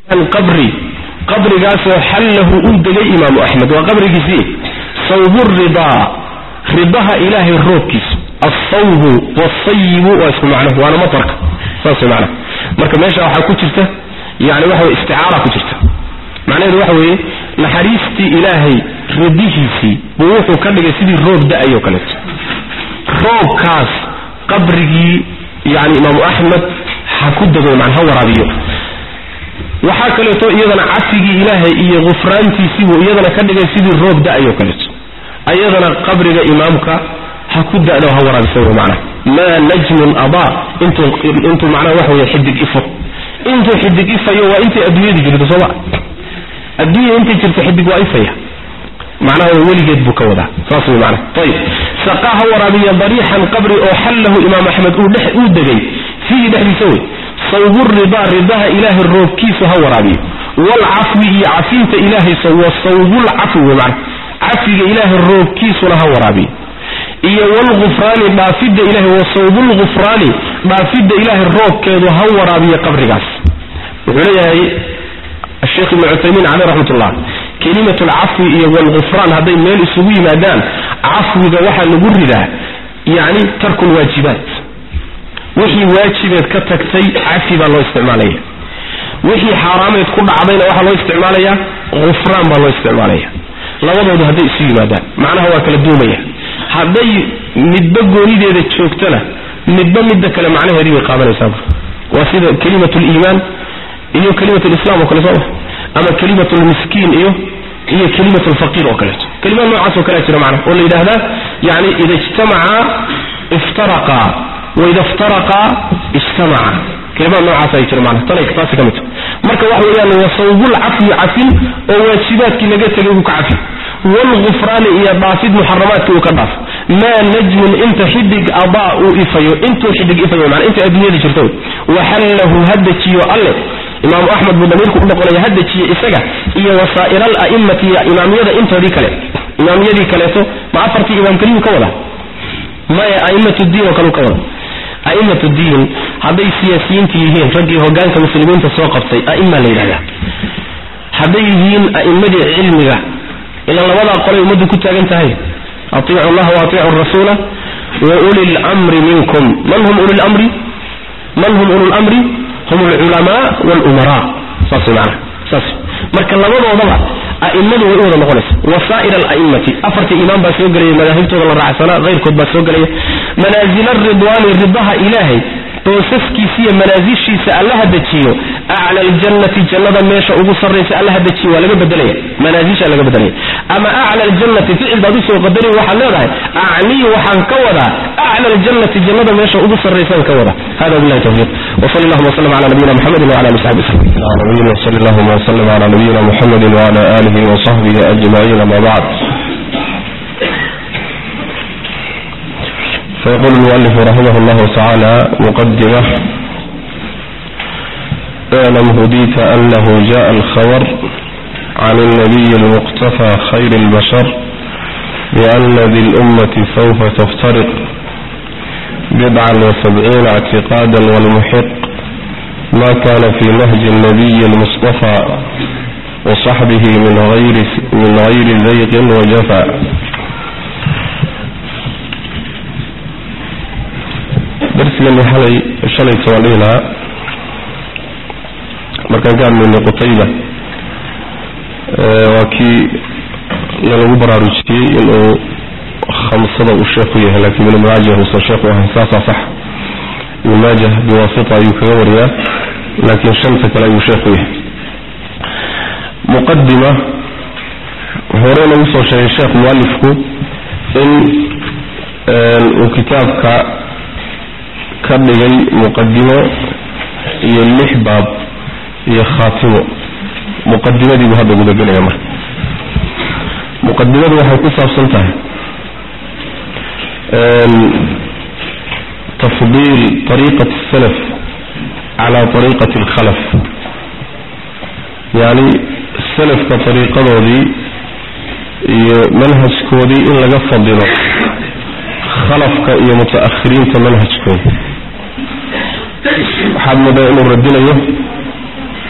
qabri qabrigaasoo xallahu u degay imaamu axmed waa qabrigiisii sawbu ridaa ridaha ilaahay roobkiisa alsawbu wasayibu waa isku macno waana matarka saas way macnaha marka meesha waxaa ku jirta yani waxa weye isticaara ku jirta macnaheedu waxa weeye naxariistii ilaahay ridihiisii buu wuxuu ka dhigay sidii roob da-ay oo kaleeto roobkaas qabrigii yani imaamu axmed ha ku dego man ha waraabiyo waxaa kaleeto iyadana cafigii ilaahay iyo gufraantiisiibuu iyadana ka dhigay sidii roob da-ay oo kaleeto ayadana qabriga imaamka ha ku da'do ha waraabisa wey macnaha maa najmun adaa intuu intuu macnaha waxa weye xidig ifo intuu xidig ifayo waa intay adduunyadii jirto sooma adduunya intay jirto xidig waa ifaya macnaha weligeed buu ka wadaa saas wey macnaha ayib saqaa ha waraabiya dariixan qabri oo xallahu imaam axmed uu dhex uu degay fiihi dhexdiisa wey sawbu ridaa ridaha ilaahay roobkiisu ha waraabiyo waalcafwi iyo cafinta ilaahay wa sawbulcafwi wey macnaha cafiga ilaahay roobkiisuna ha waraabiyo iyo wlgufraani dhaafidda ilahay wa sawbulgufraani dhaafidda ilaahay roobkeedu ha waraabiyo qabrigaas wuxuu leeyahay asheekh ibnu cuthaymiin caleyh raxmat ullah kelimat alcafwi iyo wlgufraan hadday meel isugu yimaadaan cafwiga waxaa lagu ridaa yani tarku lwaajibaat wixii waajibeed ka tagtay cafi baa loo isticmaalaya wixii xaaraameed ku dhacdayna waxaa loo isticmaalaya gufraan baa loo isticmaalaya labadoodu hadday isu yimaadaan macnaha waa kala duumaya hadday midba goonideeda joogtana midba midda kale macnaheedii bay qaadanaysaa waa sida kelimat liimaan iyo kelimat lislam oo kale sooma ama kelimat lmiskiin iyo iyo kelimat lfaqiir oo kaleeto kelimaad noocaas oo kalea jira macnaha oo la yidhahdaa yani ida ijtamacaa iftaraqaa waida iftaraqaa ijtamacaa kelimaad noocaas ay jira macnaha tanay taasi ka mid marka waxa weeyaan wa sawbulcafwi cafin oo waajibaadkii laga tegay uu ka cafi wlgufraani iyo dhaafid muxaramaadka uu ka dhaafo maa najmun inta xidig adaa uu ifayo intuu xidig ifayo mana inta adduunyada jirto waxallahu ha dejiyo alle imaamu axmed buu damiirku u noqonaya ha dejiyo isaga iyo wasaa'ira ala'immati iyo imaamyada intoodii kale imaamyadii kaleeto ma afartii imaam keliyuu ka wada maya a'immat diin oo kale ka wada a'immat diin hadday siyaasiyiinta yihiin raggii hogaanka muslimiinta soo qabtay a'ima la yidhahdaa hadday yihiin a'immadii cilmiga ilaan labadaa qolay ummaddu ku taagan tahay atiicu allaha wa atiicu rasuula wa uli lmri minkum man hum uli lmri man hum ulu lmri hum alculamaa walumaraa saas macana saas marka labadoodaba a'immadu way u wada noqonaysa wasaa'ir ala'immati afartii imaam baa soo gelaya madaahibtooda la raacsanaa hayrkood baa soo gelaya manaazil aridwaani ridaha ilaahay boosaskiisiiyo manaasishiisa allaha dejiyo acla aljannati jannada meesha ugu sarraysa allaha dejiyo waa laga bedelaya manaasisha laga bedelaya ama acla aljannati ficil baad usoo qadarin waxaad leedahay acnii waxaan ka wadaa acla aljannati jannada meesha ugu sarraysaan ka wada hada billahi tawfiiq وصلى اللهم وسلم على نبينا محمد وعلى اله وصحبه وسلم. العالمين وصلى اللهم وسلم على نبينا محمد وعلى اله وصحبه اجمعين ما بعد. فيقول المؤلف رحمه الله تعالى مقدمة اعلم هديت أنه جاء الخبر عن النبي المقتفى خير البشر بأن ذي الأمة سوف تفترق بضعا وسبعين اعتقادا والمحق ما كان في نهج النبي المصطفى وصحبه من غير من غير زيغ وجفا darsigani xalay shalay soaliina markaan ka hadlaynay qutayba waa kii nalagu baraarujiyey inuu khamsada uu sheekhu yahay laakiin ibnu maajah uusan sheekhu ahayn saasaa sax ibnu maajah biwaasita ayuu kaga wariyaa laakiin shanta kale ayuu sheekhu yahay muqadima horena usoo sheegay sheekh mualifku in uu kitaabka ka dhigay muqadimo iyo lix baab iyo khaatimo muqadimadii buu hadda gudagelaya marka muqadimadu waxay ku saabsan tahay tafdiil طariiqati الsalaf cala طariiqati اlkhalaf yani salafka طariiqadoodii iyo manhajkoodii in laga fadilo khalafka iyo mutaakhiriinta manhajkooda waxaad moodaa inuu radinayo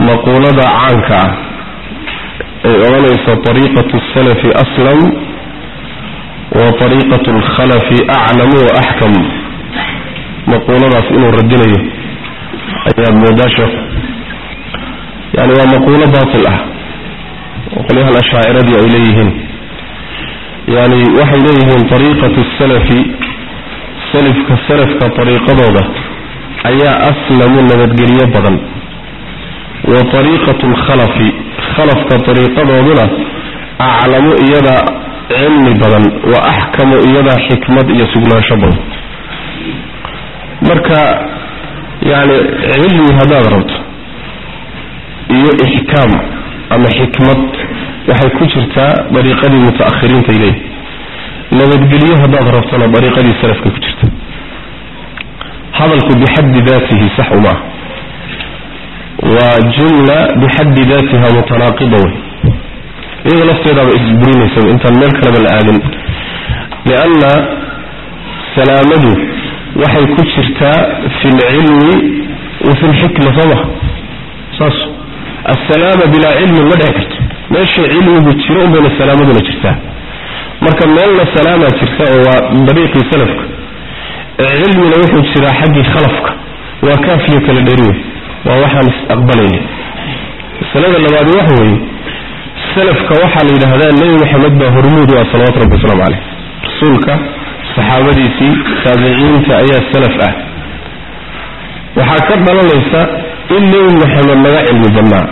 maquulada caanka ah ay odhanayso ariiqatu salafi aslam wa ariiqatu alkhalafi aclamu wa axkam maquuladaas inuu radinayo ayaad moodaa sheekhu yani waa maquulo baatil ah oo qolyahan ashaaciradii ay leeyihiin yani waxay leeyihiin ariiqatu salafi salifka salafka ariiqadooda ayaa aslamu nabadgelyo badan wa ariiqatu alkhalafi khalafka ariiqadooduna aclamu iyada cilmi badan wa axkamu iyada xikmad iyo sugnaansho badan marka yani cilmi haddaad rabto iyo ixkaam ama xikmad waxay ku jirtaa dariiqadii mutaakhiriinta ileyh nabadgelyo haddaad rabtona dariiqadii salafka ku jirta hadalku bixaddi daatihi sax umaah waa jumla bixaddi daatiha mutanaaqiba wey iyada lafteedaaba isburinaysa intaan meel kaleba la aadin lianna salaamadu waxay ku jirtaa fi lcilmi wa fi lxikma sooma saas assalaama bilaa cilmin ma dhici karto meesha cilmigu jiro unbayna salaamaduna jirtaa marka meelna salaamaa jirta oo waa dariiqii salafka cilmina wuxuu jiraa xaggii khalafka waa kaafiyo kala dheri wey waa waxaan is-aqbalayna masalada labaadi waxa weeye salafka waxaa la yidhaahdaa nebi maxamed baa hormuud u ah salawatu rabbi wasalaamu caleyh rasuulka saxaabadiisii taabiciinta ayaa salaf ah waxaa ka dhalanaysa in nebi maxamed laga cilmi badnaa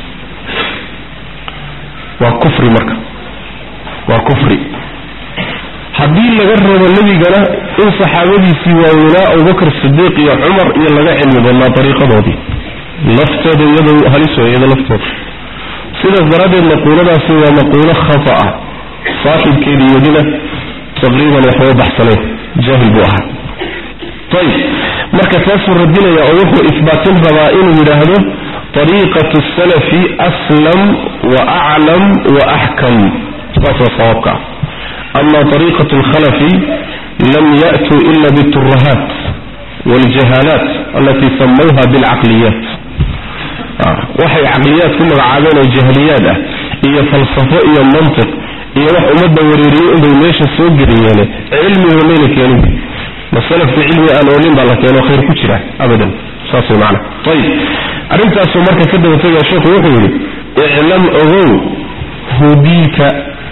waa kufri marka waa kufri haddii laga rabo nebigana in saxaabadiisii waaweynaa abubakr sidiiq iyo cumar iyo laga cilmi badnaa dariiqadoodii lafteeda iyado halis wey iyado lafteeda sidaas daraaddeed maquuladaasi waa maquulo khata ah saaxibkeedii iyadina taqriiban waxba baxsaneen jaahil buu ahaa ayib marka taasuu radinaya oo wuxuu isbaatin rabaa inuu yidhaahdo ariiqatu salafi aslam wa aclam wa axkam saas waa sawaabka ah ama ariiqatu alkhalafi lam ya'tuu ila biturahaat wاljahaalaat alatii samayha bilcaqliyaat waxay caqliyaad ku magacaabeen oo jahliyaad ah iyo falsafo iyo mantiq iyo wax ummadda wareeriyey inbay meesha soo geliyeene cilmiga mayna keenin masalafka cilmi aan oolin baa la keeno khayr ku jira abadan saas way macana ayib arrintaasuu marka ka daba tegaya sheekhu wuxuu yidhi iclam ogow hudiita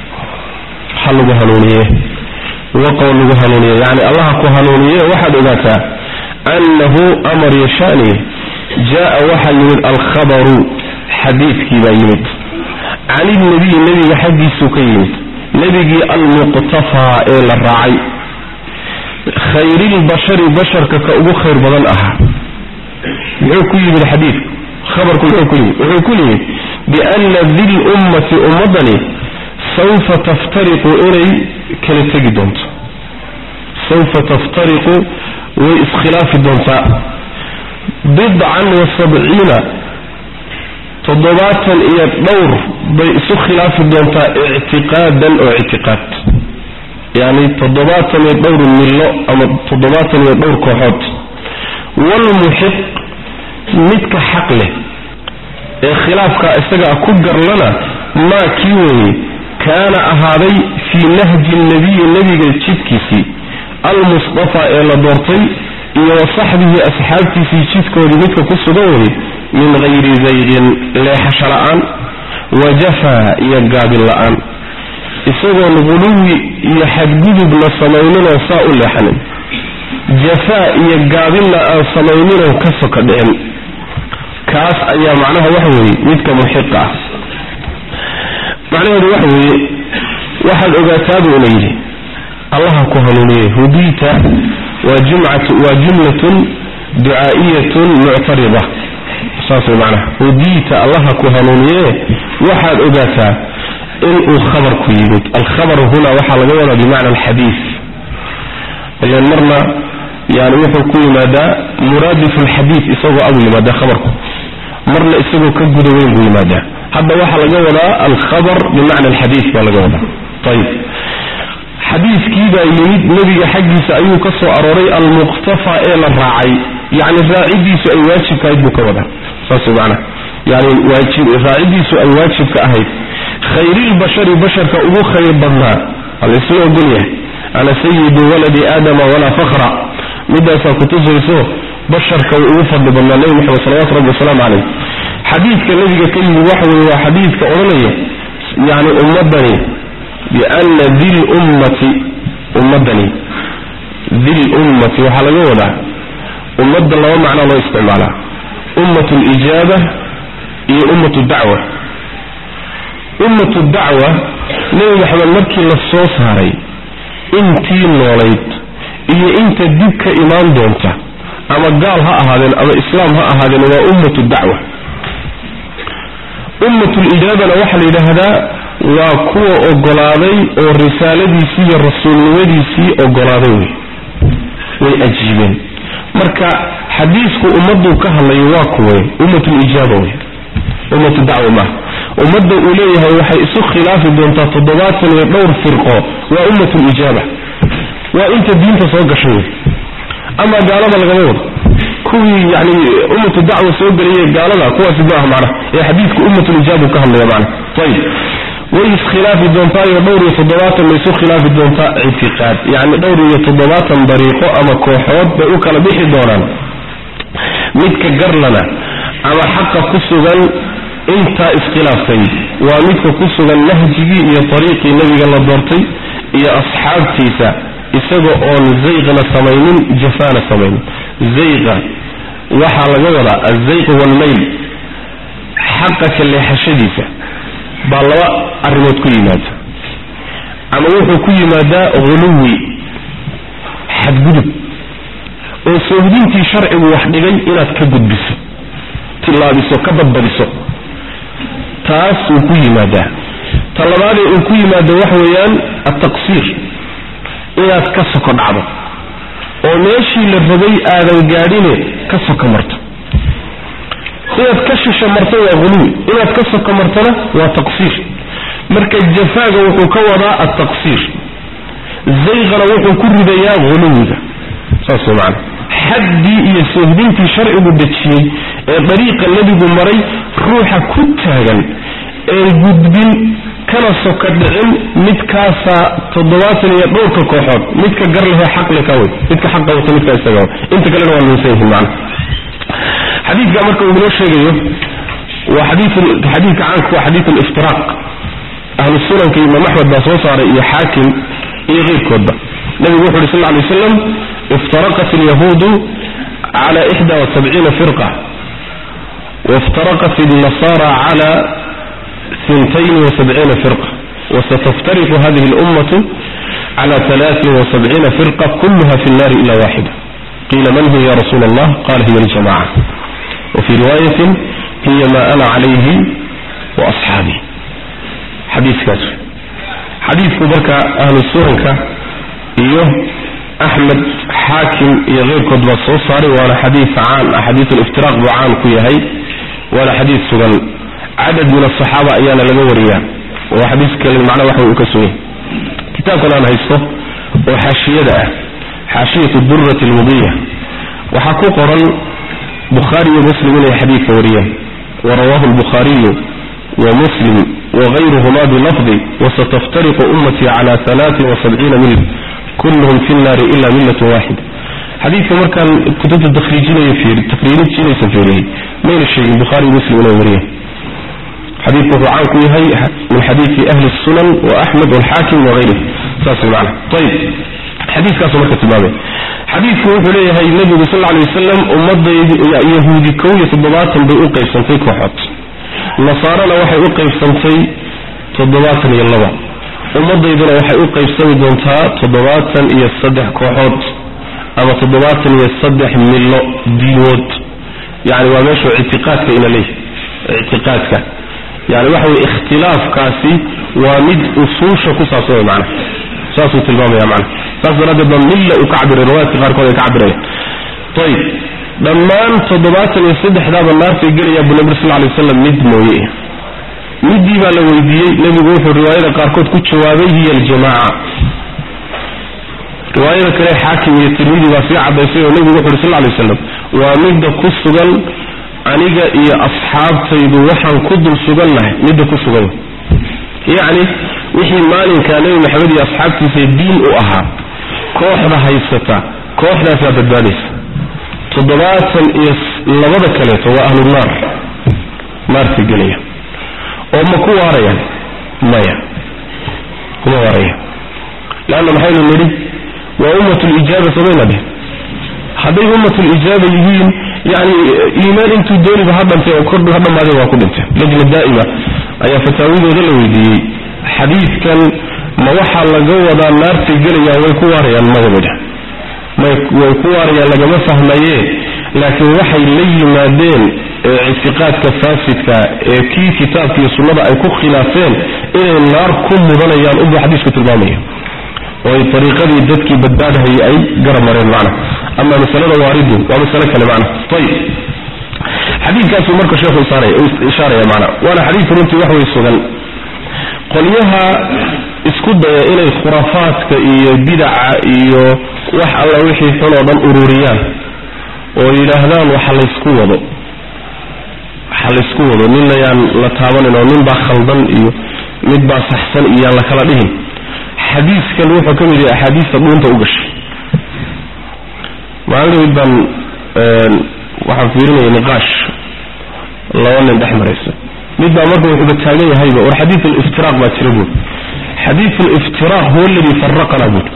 ha lagu hanuuniye waqow lagu hanuuniye yacni allaha ku hanuuniye waxaad ogaataa annahu amar yashani jaa waxaa yimid alkhabaru xadiidkii baa yimid can ilnabiyi nebiga xaggiisuu ka yimid nebigii almuqtafaa ee la raacay khayrilbashari basharka ka ugu khayr badan ahaa muxuu ku yimid xadiidku khabarku muxuu ku yimid wuxuu ku yimid biana dil ummati ummadani sawfa taftariqu inay kala tegi doonto sawfa taftariqu way iskhilaafi doontaa bidcan wa sabciina toddobaatan iyo dhowr bay isu khilaafi doontaa ictiqaadan oo ictiqaad yacni toddobaatan iyo dhowr millo ama toddobaatan iyo dhowr kooxood walmuxiq midka xaq leh ee khilaafka isagaa ku garlana maa kii weeye kaana ahaaday fii nahji nabiyi nebiga jidkiisii almusطafaa ee la doortay iyo wa saxbihi asxaabtiisii jidkoodii midka ku sugan weye min hayri zaydin leexasho la-aan wa jafaa iyo gaabin la-aan isagoon guluwi iyo xadgudubna samayninoo saa u leexanin jafaa iyo gaabinna aan samayninoo ka soka dhicin kaas ayaa macnaha waxa weeye midka muxiqa ah macnaheedu waxa weeye waxaad ogaataabuu ina yidhi allaha ku hanuuniye hudiita waa jumcatu waa jumlatun ducaa'iyatun muctarida saas way macnaha hudiita allaha ku hanuuniye waxaad ogaataa inuu khabarku yimid alkhabaru huna waxaa laga wadaa bimacna alxadiid ilan marna yani wuxuu ku yimaadaa muraadifu alxadiid isagoo abuu yimaadaa khabarku marna isagoo ka guda weyn buu yimaadaa hadda waxaa laga wadaa alkhabar bimacna alxadiid baa laga wadaa ayib xadiidkii baa yimid nebiga xaggiisa ayuu ka soo arooray almuqtafa ee la raacay yacni raacidiisu ay waajibkahayd buu ka wadaa saas macnaha yani waajib raacidiisu ay waajibka ahayd khayrilbashari basharka ugu khayr badnaa alaisla ogol yahay ana sayidu waladi aadama walaa fakra midaasaa kutusayso basharka uu ugu fadli badnaa nebi moxamed salawatu rabbi wasalaamu caleyh xadiidka nebiga ka yimid waxa weye waa xadiidka odhanaya yani ummadani biana di lummati ummadani di lummati waxaa laga wadaa ummadda laba macnaa loo isticmaalaa ummat lijaaba iyo ummat dacwa ummatu dacwa nebi maxamed markii la soo saaray intii noolayd iyo inta dib ka imaan doonta ama gaal ha ahaadeen ama islaam ha ahaadeen waa ummatu dacwa ummatulijaabana waxaa la yidhaahdaa waa kuwa ogolaaday oo risaaladiisii iyo rasuulnimadiisii ogolaaday wey way ajiibeen marka xadiisku ummaduu ka hadlayo waa kuwe ummatulijaaba wey ummatu dacwa maaha ummadda uu leeyahay waxay isu khilaafi doontaa toddobaatan iyo dhowr firqo waa ummatulijaaba waa inta diinta soo gashay wey ama gaalada lagama wado kuwii yani ummatu dacwa soo gelaya gaalada kuwaasi maaha macnaha ee xadiidku ummatulijaaba ka hadlaya macnaha ayib way iskhilaafi doontaayoo dhowr iyo toddobaatan bay isu khilaafi doontaa ictiqaad yacni dhowr iyo toddobaatan dariiqo ama kooxood bay u kala bixi doonaan midka garlana ama xaqa ku sugan intaa iskhilaaftay waa midka ku sugan nahjigii iyo ariiqii nebiga la doortay iyo asxaabtiisa isaga oon zayqna samaynin jafaana samaynin zayqa waxaa laga wadaa azayq walmayl xaqa ka leexashadiisa baa laba arrimood ku yimaada ama wuxuu ku yimaadaa huluwi xadgudub oo soohdintii sharcigu wax dhigay inaad ka gudbiso tilaabiso ka badbadiso taas wuu ku yimaadaa ta labaadee uu ku yimaado waxa weeyaan altaqsiir inaad ka soko dhacdo oo meeshii la rabay aadan gaadhine ka soko marto inaad ka shisho marto waa huluwi inaad ka soko martona waa taqsiir marka jafaaga wuxuu ka wadaa altaqsiir zayqana wuxuu ku ridayaa huluwiga saas way macana xaddii iyo soohdintii sharcigu dejiyey ee dariiqa nebigu maray ruuxa ku taagan een gudbin kana soka dhicin midkaasaa toddobaatan iyo dhowrka kooxood midka gar lehee xaqle ka wey midka xaqa wata midka isaga inta kalena waa lunsan yihiin macana xadiidka marka uu inoo sheegayo waa xadiidka caanka waa xadiid aliftiraaq ahlu sunanka imaam axmed baa soo saaray iyo xaakim iyo keyrkoodba nabigu wuxu uhi sal lla lay waslam iftaraqat alyahuudu cala ixda wasabciina firqa wاftaraqat النasara cala ثintayn وسبعيina firqa وستفترق هذه الأمة على ثلاث وسبعين فرقة كلها في النار إلا واحدة قيل من هي يا رسول الله قال هي الجماعة وفي رواية هي ما أنا عليه وأصحابي حديث كاتب حديث كبرك أهل السنة إيه أحمد حاكم يغير كتب الصوصاري وأنا حديث عام حديث الافتراق بعام كيهي وأنا حديث سجن عدد من الصحابة أيانا لقوريا وحديث كلمة معنى وحي وكسوه كتاب كان هيسته وحاشية حاشية الدرة المضية وحكو قرن بخاري ومسلم من حديث وريا ورواه البخاري ومسلم وغيرهما بلفظ وستفترق أمتي على ثلاث وسبعين ملة كلهم في النار إلا ملة واحدة حديث مركان كتب التخريجين يفير التخريجين يسفيره مين الشيء البخاري ومسلم وريا حديث عنك هي من حديث أهل السنن وأحمد والحاكم وغيره ساس المعنى طيب حديث كاسو مركة تبابي حديث كوحو ليه هاي النبي صلى الله عليه وسلم أمض يهودي كوية تضباط بأوقي سنتي كوحط نصارى وحي أوقي سنتي تضباط يلوى أمض يدنا وحي أوقي سنتي دونتا تضباط يصدح كوحط أما تضباط يصدح ملو دينود يعني وماشو اعتقادك إلى ليه اعتقادك يعني وحوي اختلاف كاسي ومد أصوش كساسوه معنا ساسو تلمام يا معنا ساسو رد ضمن وكعبر الرواية غير كعبر طيب لما تضبات يصدح ذا النار في قرية أبو نبي صلى الله عليه وسلم مد مويه مدي بقى لو يدي نبي يقول في الرواية قاركوت كنت شوابي هي الجماعة رواية كده حاكم يترميدي وفي عباسية ونبي يقول صلى الله عليه وسلم ومد كسوغل aniga iyo asxaabtaydu waxaan ku dul sugannahay midda ku sugan yacni wixii maalinkaa nebi maxamed iyo asxaabtiisa diin u ahaa kooxda haysata kooxdaasaa badbaadaysa toddobaatan iyo labada kaleeto waa ahlu naar naarta gelaya oo ma ku waarayaan maya kuma waaraya leanna maxaynu nidhi waa ummatulijaaba samayna dheh hadday ummatulijaaba yihiin yani iimaan intuu dooniba ha dhantay oo kordhu ha dhammaadeen waa ku dhinteen lajna daa'ima ayaa fataawidooda la weydiiyey xadiidkan ma waxaa laga wadaa naartay gelayaan way ku waarayaan madamida may way ku waarayaan lagama fahmaye laakiin waxay la yimaadeen ictiqaadka faasidka ee kii kitaabka iyo sunnada ay ku khilaafeen inay naar ku mudanayaan unbuu xadiisku tilmaamaya oo ay ariiqadii dadkii badbaadahayay ay gara mareen macna ama masalada waaridu waa masale kale macna ayib xadiidkaasuu marka sheekhu ishaaraya macna waana xadiidka runtii wax way sugan qolyaha isku daya inay khuraafaadka iyo bidaca iyo wax alla wixii xun oo dhan ururiyaan oo yidhaahdaan waxa laysku wado waxa laysku wado ninna yaan la taabanin oo nin baa khaldan iyo mid baa saxsan iyo yaan la kala dhihin xadiiskan wuxuu ka mid yahay axaadiista dhuunta u gashay maalin baan waxaan fiirinaya niqaash laba nin dhex maraysa mid baa marka wuxuuba taagan yahayba war xadiid aliftiraaq baa jira buuri xadiid aliftiraaq huwa aladi faraqana buuri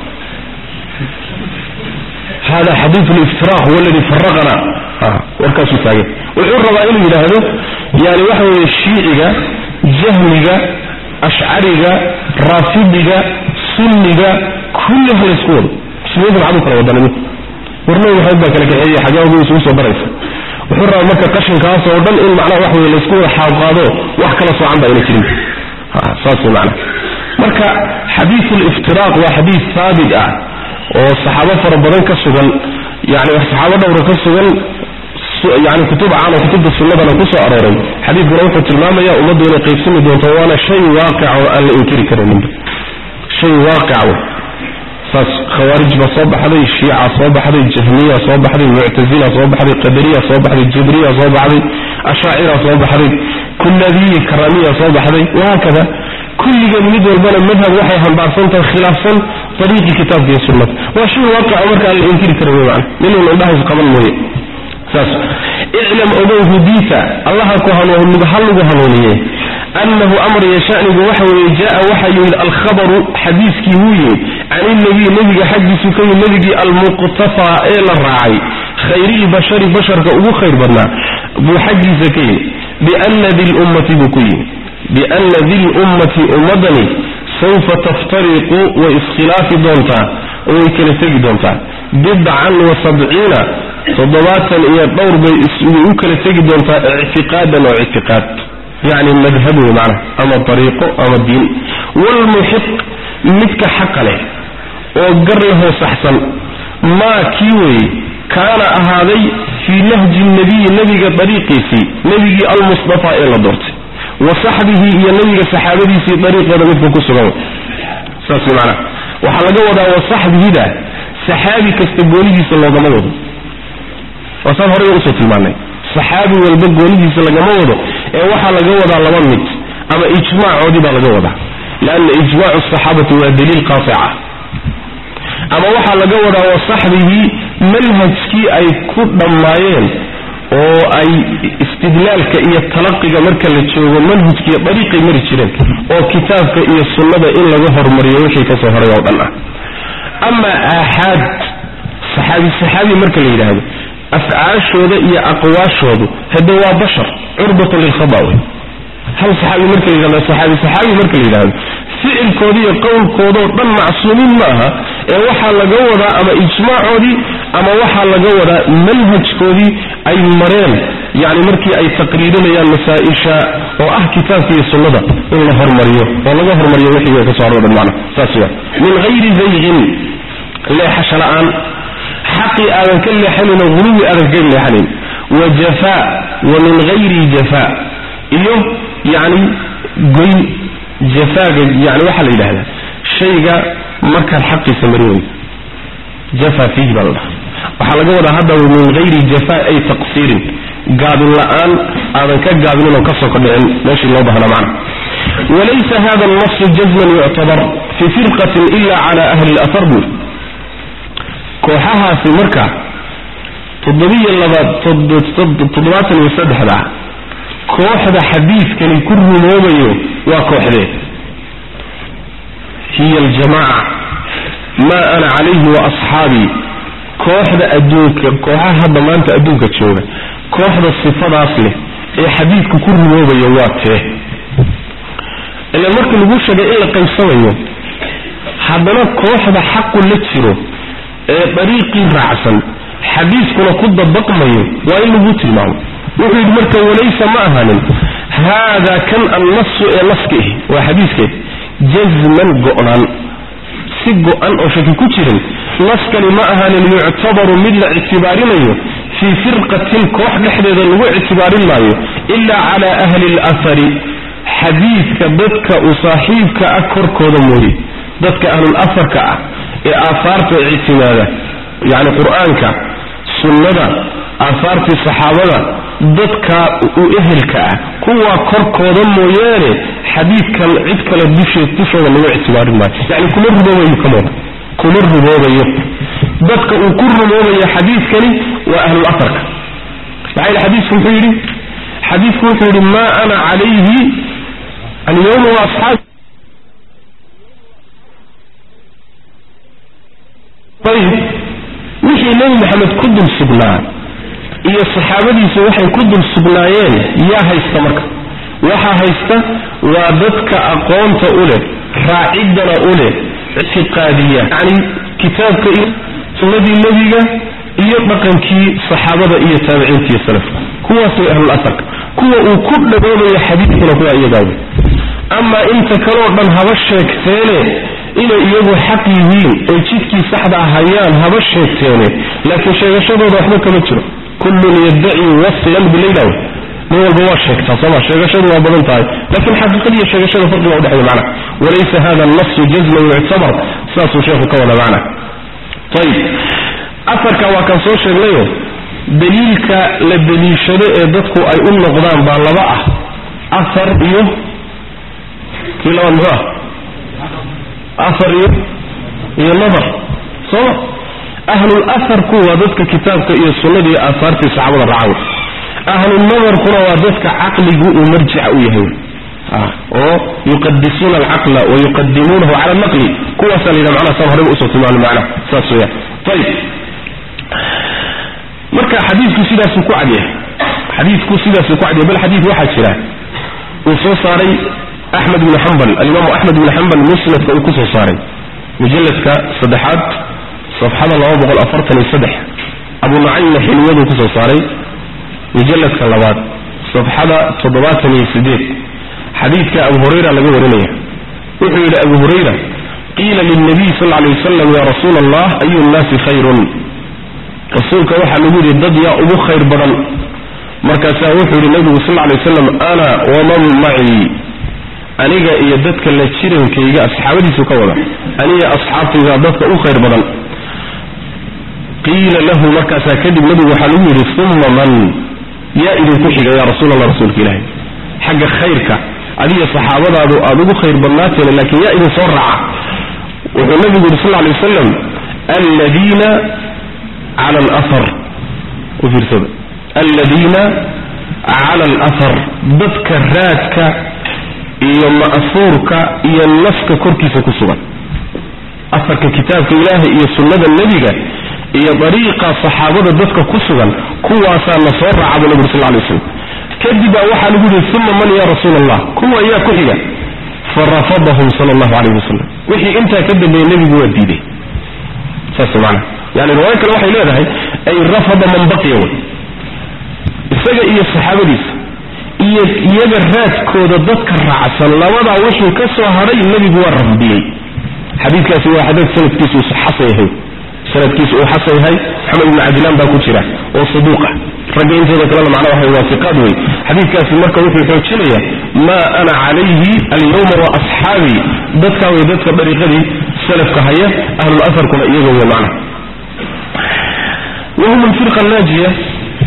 hada xadiid aliftiraaq huwa aladi faraqana warkaasuu taagan wuxuu rabaa inuu yidhaahdo yani waxa weeye shiiciga jahmiga ashcariga raafidiga sunniga kulli ha laysku wado muslimiinta maxaad u kala wadana mid warnabi maxamed baa kala kaxeeyey xaggaagu isugu soo daraysa wuxuu rabaa marka qashinkaas oo dhan in macnaha wax weye laysku wada xaaqaado wax kala soocan ba ayna jirin saas wey macnaha marka xadiidu liftiraaq waa xadiid haabit ah oo saxaabo fara badan ka sugan yani saxaabo dhowra ka sugan yani kutub caan oo kutubta sunnadana ku soo arooray xadiidkuna wuxuu tilmaamaya ummaddu inay qaybsami doonto waana shay waaqica oo aan la inkiri karayninba shay waaqica wey saas khawaarij baa soo baxday shiica soo baxday jahmiya soo baxday muctazila soo baxday qadariya soo baxday jibriya soo baxday ashaacira soo baxday kullabiyi karamiya soo baxday wahaakada kulligeed mid walbana madhab waxay hambaarsan tahay khilaafsan ariiqii kitaabka iyo sunnada waa shay waaqica marka aan la inkiri karin wey macana ninun indhahays qaban mooye saas iclam ogow hudiita allaha ku hanuun ha lagu hanuuniye annahu amr iyo shanigu waxa weeye jaa waxaa yimid alkhabaru xadiiskii wuu yimid can ilnabiy nebiga xaggiisu ka yimid nebigii almuqtafaa ee la raacay khayrilbashari basharka ugu khayr badnaa buu xaggiisa ka yimid biana di lummati buu ku yimid biana di lummati ummadani sawfa taftariqu way iskhilaafi doontaa oo way kala tegi doontaa bidcan wa sabciina toddobaatan iyo dhowr bay u kala tegi doontaa ictiqaadan oo ictiqaad yacni madhab wey macnaha ama dariiqo ama diin waalmuxiq midka xaqa leh oo gar lahoo saxsan maa kii weeye kaana ahaaday fii nahji nabiyi nebiga dariiqiisii nebigii almustafaa ee la doortay wa saxbihi iyo nebiga saxaabadiisii dariiqooda midka ku sugan wey saas wey macnaha waxaa laga wadaa wa saxbihida saxaabi kasta goonidiisa loogama wado waa saan horey usoo tilmaanay saxaabi walba goonidiisa lagama wado ee waxaa laga wadaa laba mid ama ijmaacoodii baa laga wadaa lianna ijmaacu asaxaabati waa daliil qaasica ama waxaa laga wadaa wa saxbigii manhajkii ay ku dhammaayeen oo ay istidlaalka iyo talaqiga marka la joogo manhajkiiyo dariiqay mari jireen oo kitaabka iyo sunnada in laga hormariyo wixii ka soo horay oo dhan ah ama aaxaad saxaabi saxaabi marka la yidhaahdo afcaashooda iyo aqwaashoodu hade waa bashar curbatun lilkhada wey hal saxaabi marka la yidhahdo saxaabi saxaabi marka la yidhahdo ficilkooda iyo qowlkoodao dhan macsuumiin ma aha ee waxaa laga wadaa ama ijmaacoodii ama waxaa laga wadaa manhajkoodii ay mareen yani markii ay taqriirinayaan masaa-isha oo ah kitaabka iyo sunnada in la hormariyo oo laga hormariyo wixii ka so haro dhan macna saas wa min hayri zayqin leexasho la-aan xaqii aadan ka leexanin oo huluwi aadan kaga leexanayn wa jafaa wa min hayri jafaa iyo yani goyn jafaaga yani waxaa la yidhahdaa shayga markaad xaqiisa mari weydo jafa fiihi baa la dhaha waxaa laga wadaa hadda min hayri jafaa ay taqsiirin gaabin la-aan aadan ka gaabinin oo kasoo kordhicin meeshii loo bahnaa macna walaysa hada alnasu jazman yuctabar fi firqatin ila cala ahli lathar buu kooxahaasi marka toddobiyo labaad toddobaatan iyo saddexda kooxda xadiidkani ku rumoobayo waa kooxdee hiya aljamaaca maa ana calayhi wa asxaabii kooxda adduunka kooxaha hadda maanta adduunka jooga kooxda sifadaas leh ee xadiidku ku rumoobaya waa tee ila marka lagu sheegay in la qaybsamayo haddana kooxda xaqu la jiro ee dariiqii raacsan xadiiskuna ku dabaqmayo waa in lagu tilmaamo wuxuu yidhi marka walaysa ma ahanin haadaa kan annasu ee naska ihi waa xadiiskee jazman go-naan si go-an oo shaki ku jirin naskani ma ahanin yuctabaru mid la ictibaarinayo fii firqatin koox dhexdeeda lagu ictibaarin maayo ilaa calaa ahli alahari xadiidka dadka u saaxiibka ah korkooda mooye dadka ahlul afarka ah ee aahaarta ictimaada yacni qur-aanka sunnada aahaartii saxaabada dadka u ehelka ah kuwaa korkooda mooyaane xadiidkan cid kale dusheed dushooda lagu ictibaarin maayo yani kuma rumoobayo kamooda kuma rumoobayo dadka uu ku rumoobayo xadiidkani waa ahlul afarka maxaa yidhi xadiisku muxuu yidhi xadiidku wuxuu yidhi maa ana calayhi alyawma wa asxaabi ayib wixii nebi maxamed ku dul sugnaa iyo saxaabadiisu waxay ku dul sugnaayeen yaa haysta marka waxaa haysta waa dadka aqoonta u leh raaciddana u leh ictiqaadiya yacni kitaabka iyo sunnadii nebiga iyo dhaqankii saxaabada iyo taabiciinta iyo salafka kuwaas way ahlul asarka kuwa uu ku dhagoobayo xadiidkuna kuwa iyagaa wey amaa inta kaleo dhan haba sheegteene inay iyagu xaq yihiin oy jidkii saxda hayaan haba sheegteene laakiin sheegashadooda waxba kama jiro kullun yaddaci waslan bilayla nin walba waa sheegtaa sooma sheegashadu waa badan tahay laakiin xaqiiqada iyo sheegashada farqiga udhexeeya macna walaysa hada nasu jazman yuctabar saasuu sheekhu ka wada macna ayib afarka waa kan soo sheegnayo daliilka la daliishado ee dadku ay u noqdaan baa laba ah afar iyo kii labaad muxuu ah afar iyo iyo nadar sooma ahlul aharku waa dadka kitaabka iyo sunnada iyo aahaartii saxaabada raacaw ahlunadarkuna waa dadka caqligu uu marjica u yahay oo yuqadisuuna alcaqla wa yuqadimuunahu cala naqli kuwaasaa la yidhaha macnaha saan horeba usoo tilmaamay macnaha saas weeyaan ayib marka xadiidku sidaasuu ku cadyahay xadiidku sidaasuu ku cadyahay bal xadiid waxaa jira uu soo saaray axmed ibnu xambal alimaamu axmed ibnu xambal musnadka uu ku soo saaray mujalladka saddexaad safxada laba boqol afartan iyo saddex abu nucaymna xilwaduu kusoo saaray mujalladka labaad safxada toddobaatan iyo sideed xadiidka abu hurayra laga warinaya wuxuu yidhi abu hurayra qiila lilnabiy sal lla alay wasalam ya rasuula allah ayu nnaasi khayrun rasuulka waxaa lagu yidhi dad yaa ugu khayr badan markaasaa wuxuu yidhi nabigu sal lla alay wasalam ana waman macii aniga iyo dadka la jirankayga asxaabadiisu ka wada aniga asxaabtayda dadka u khayr badan qiila lahu markaasaa kadib nabigu waxaa lagu yidhi uma man yaa idinku xiga ya rasuul allah rasuulka ilaahi xagga khayrka adiga saxaabadaadu aada ugu khayr badnaateen laakiin yaa idin soo raaca wuxuu nabigu yidhi sal lay waslam aladiina cala alahar u fiirsada aladiina cala alahar dadka raadka iyo ma'fuurka iyo naska korkiisa ku sugan afarka kitaabka ilaahay iyo sunnada nebiga iyo dariiqa saxaabada dadka ku sugan kuwaasaa na soo raaca buu nabigu sal lay slam kadib baa waxaa lagu yihi uma man ya rasuula allah kuwa yaa ku xiga farafadahum sala allahu calayhi wasalam wixii intaa ka dambeeyey nebigu waa diiday saas maana yani riwaayo kale waxay leedahay ay rafada man baqiya wey isaga iyo saxaabadiisa iyo iyaga raadkooda dadka raacsan labadaa wixii ka soo hadhay nebigu waa rafdiyey xadiidkaasi waa xadiid sanadkiisu uu xasan yahay sanadkiisu uu xasan yahay maxamed ibn cabdilaan baa ku jira oo saduuqa ragga intooda kalena macnaa waxa waafiqaad wey xadiidkaasi marka wuxuu xoojinaya maa ana calayhi alyawma wa asxaabii dadkaa wey dadka dariiqadii salafka haya ahlul aharkuna iyaga wey macna wahum alfirqa annaajiya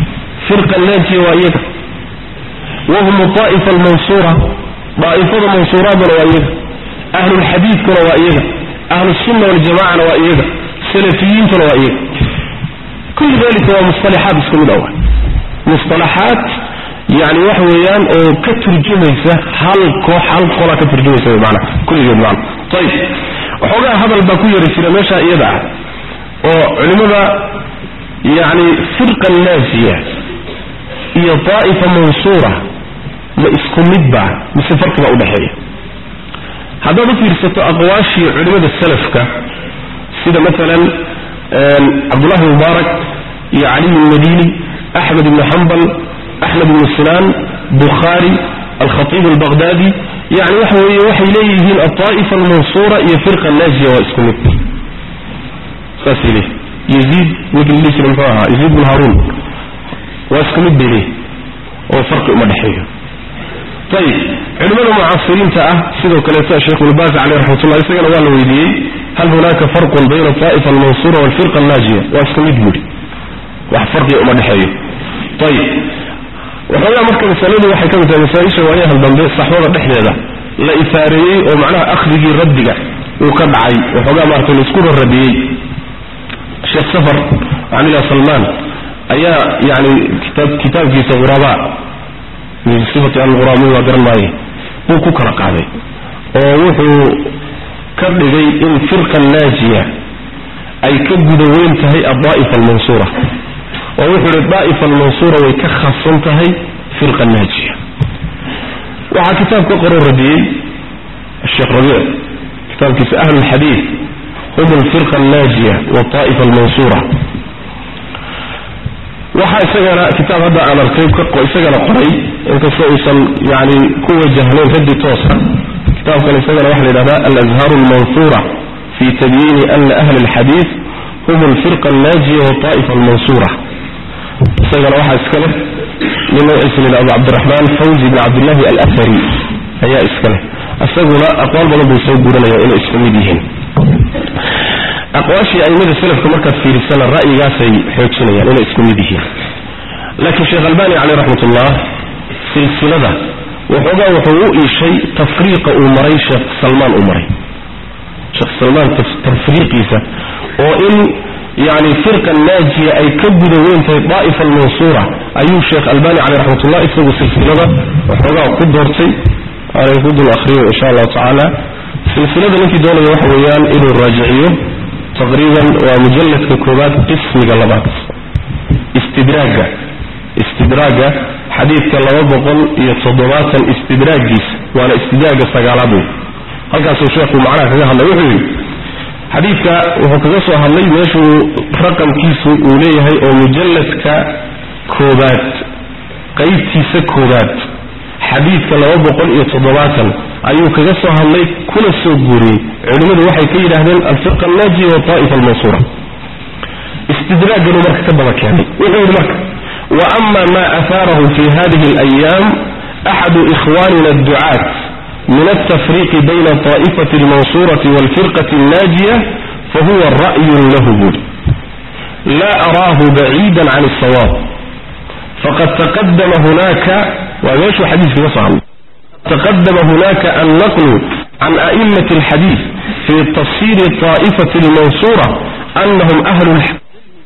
firqa naajiya waa iyaga wahum aa'ifa almansuura daa'ifada mansuuraaduna waa iyaga ahlulxadiidkuna waa iyaga ahlusunna waljamacana waa iyaga salafiyiintuna waa iyaga kullu dalika waa musalaxaad isku mid awa musalaxaad yani waxa weeyaan oo ka turjumaysa hal koox hal qolaa ka turjumaysa wy maana kulligeed maana ayib waxoogaa hadal baa ku yari jira meesha iyada ah oo culimmada yani firqa naajiya iyo daa'ifa mansuura ma isku midba mise farqi baa udhexeeya haddaad u fiirsato aqwaashii culimmada salafka sida maalan cabdullahi mubaarak iyo caliy almadini axmed ibnu xambal axmed ibnu sinaan bukhaari alkhatiib albaqhdadi yani waxa weeye waxay leeyihiin alطaa'ifa almansuura iyo firqa naajiya waa isku mid saasay leeyihin yaziid winkii dhihi jira muxuu ahaa yaziid bin haruun waa isku mid bay leeyihin oo farqi uma dhexeeyo ayib culimmada mucaasiriinta ah sidoo kaleeto sheekh ibnubaas caleyh raxmatullah isagana waa la weydiiyey hal hunaaka farqun bayna alطaa'ifa almansuura walfirqa annaajiya waa isku mid buuri wax farqiga uma dhexeeyo ayib waxoogaa marka masaladu waxay ka mid tahay masaa-isha waayahan dambe saxwada dhexdeeda la ifaareeyey oo macnaha akhdigii raddiga uu ka dhacay waxoogaa maarata laisku rarradiyey sheekh safar camila salmaan ayaa yani kitaab kitaabkiisa ghurabaa min sifati alghuraamin waa garan maaye buu ku kala qaaday oo wuxuu ka dhigay in firqa naajiya ay ka guda weyn tahay addaa'ifa almansuura oo wuxuu ihi daa'ifa almansuura way ka khasan tahay firqa naajiya waxaa kitaab ka qoro radiyey sheekh rabiic kitaabkiisa ahlu lxadiid hum alfirqa annaajiya waaa'ifa almansuura waxaa isagana kitaab hadda aan arkay isagana qoray inkastoo uusan yani ku wajahnayn raddi toosa kitaabkan isagana waxa la yidhahda alazhaaru almansuura fi tabyiini ana ahla alxadiid hum alfirqa annaajiya waaa'ifa almansuura isagana waxaa iska leh nin magaciisa la yidhahdo cabdiraxmaan fawzi bn cabdillahi alafari ayaa iska leh isaguna aqwaal badan buu soo guuranaya inay isku mid yihiin aqwaashii aimada selafka markaad fiirisana ra'yigaasay xoojinayaan inay isku mid yihiin laakiin sheekh albani caleyh raxmatullah silsilada waxoogaa wuxuu u iishay tafriiqa uu maray sheekh salmaan uu maray sheekh salmaan tafriiqiisa oo in yani firqa naajiya ay ka guda weyn tahay daa'ifa almansuura ayuu sheekh albani caleyh raxmatullah isagu silsilada waxoogaa ku doortay aanay ku dul akhriyo insha allahu tacaala silsilada ninkii doonaya waxa weeyaan inuu raajiciyo taqriiban waa mujalladka koowaad qismiga labaad istidraagga istidraagga xadiidka laba boqol iyo toddobaatan istidraaggiisa waana istidraagga sagaalaad wey halkaasuu sheekhu macnaha kaga hadlay wuxuu yidhi xadiidka wuxuu kaga soo hadlay meeshuu raqamkiisu uu leeyahay oo mujalladka koobaad qaybtiisa koobaad xadiidka laba boqol iyo toddobaatan ayuu kaga soo hadlay kuna soo guuriyey culimmadu waxay ka yidhaahdeen alfirqa annaajiya waaa'ifa almansuura istidraagganuu marka ka daba keenay wuxuu yidhi marka wa ama ma ahaarahu fi hadihi alayaam axadu ikhwanina adducaat min altafriiqi bayna taa'ifati almansurati walfirqati annaajiya fahuwa ra'yun lahu buuri la araahu baciida can alsawaab faqad taqadama hunaka waa meeshuu xadiiska ka soo hadlay تقدم هناك النقل عن أئمة الحديث في تفسير الطائفة المنصورة أنهم أهل الحديث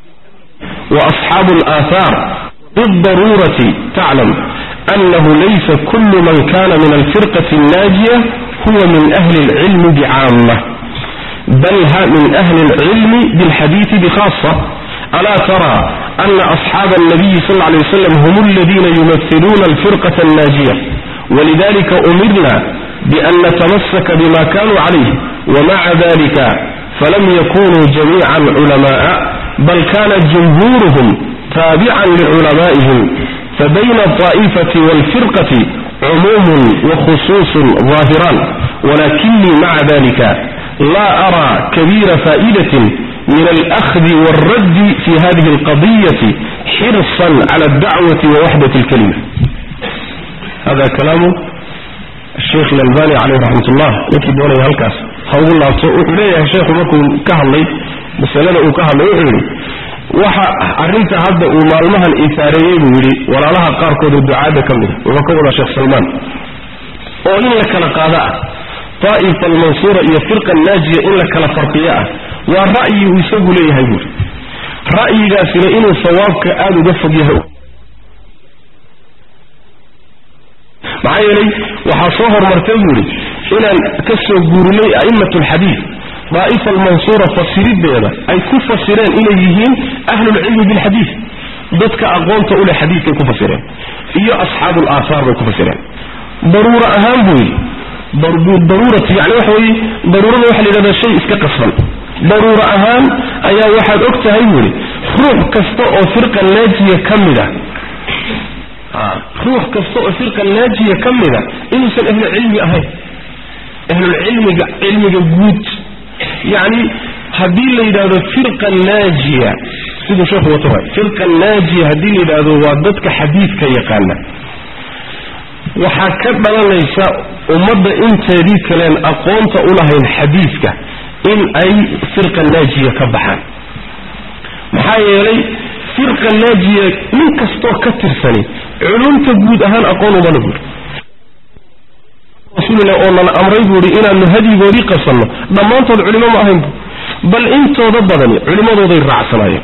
وأصحاب الآثار بالضرورة تعلم أنه ليس كل من كان من الفرقة الناجية هو من أهل العلم بعامة بل من أهل العلم بالحديث بخاصة ألا ترى أن أصحاب النبي صلى الله عليه وسلم هم الذين يمثلون الفرقة الناجية ولذلك أمرنا بأن نتمسك بما كانوا عليه ومع ذلك فلم يكونوا جميعا علماء بل كان جمهورهم تابعا لعلمائهم فبين الطائفة والفرقة عموم وخصوص ظاهران ولكني مع ذلك لا أرى كبير فائدة من الأخذ والرد في هذه القضية حرصا على الدعوة ووحدة الكلمة هذا كلام الشيخ الألباني عليه رحمة الله يكي دوني هالكاس هقول الله إليه يا شيخ مكو كهلي مسألة أو كهلي وحولي waxa arrinta hadda uu maalmahan isaareeyey buu yidhi walaalaha qaarkood oo ducaada ka mid a wuxuu ka wadaa sheekh salmaan oo in la kala qaado ah daa'ifa almansuura iyo firqa naajiya in la kala farqiyo ah waa ra'yi uu isagu leeyahay buuri ra'yigaasina inuu sawaabka aada uga fog yahay maxaa yeelay waxaa soo hormartay buuri inaan ka soo guurinay a'immat alxadiid daa'ifa almansuura fasirideeda ay ku fasireen inay yihiin ahlulcilmi bilxadiid dadka aqoonta u leh xadiidkay ku fasireen iyo asxaabu alaahaar bay ku fasireen daruuro ahaan buu yidhi daruuratu yani waxa weeye daruurada waxa la yidhahdaa shay iska qasban daruuro ahaan ayaa waxaad og tahay buu yidhi ruux kasta oo firqa naajiya ka mid a ruux kasta oo firqa naajiya ka mid a inuusan ahlucilmi ahayn ahlulcilmiga cilmiga guud yacni haddii la yidhahdo firqa naajiya siduu sheekhu wato waay firqa naajiya haddii la yidhaahdo waa dadka xadiidka yaqaana waxaa ka dhalanaysa ummadda inteedii kaleen aqoonta u lahayn xadiidka in ay firqa naajiya ka baxaan maxaa yeelay firqa naajiya nin kastoo ka tirsani culumta guud ahaan aqoon umana buuri rasuulillah oo nala amray buuhi inaanu hadyigoodii qabsanno dhammaantood culimo ma ahayn bal intooda badani culimmadooday raacsanaayeen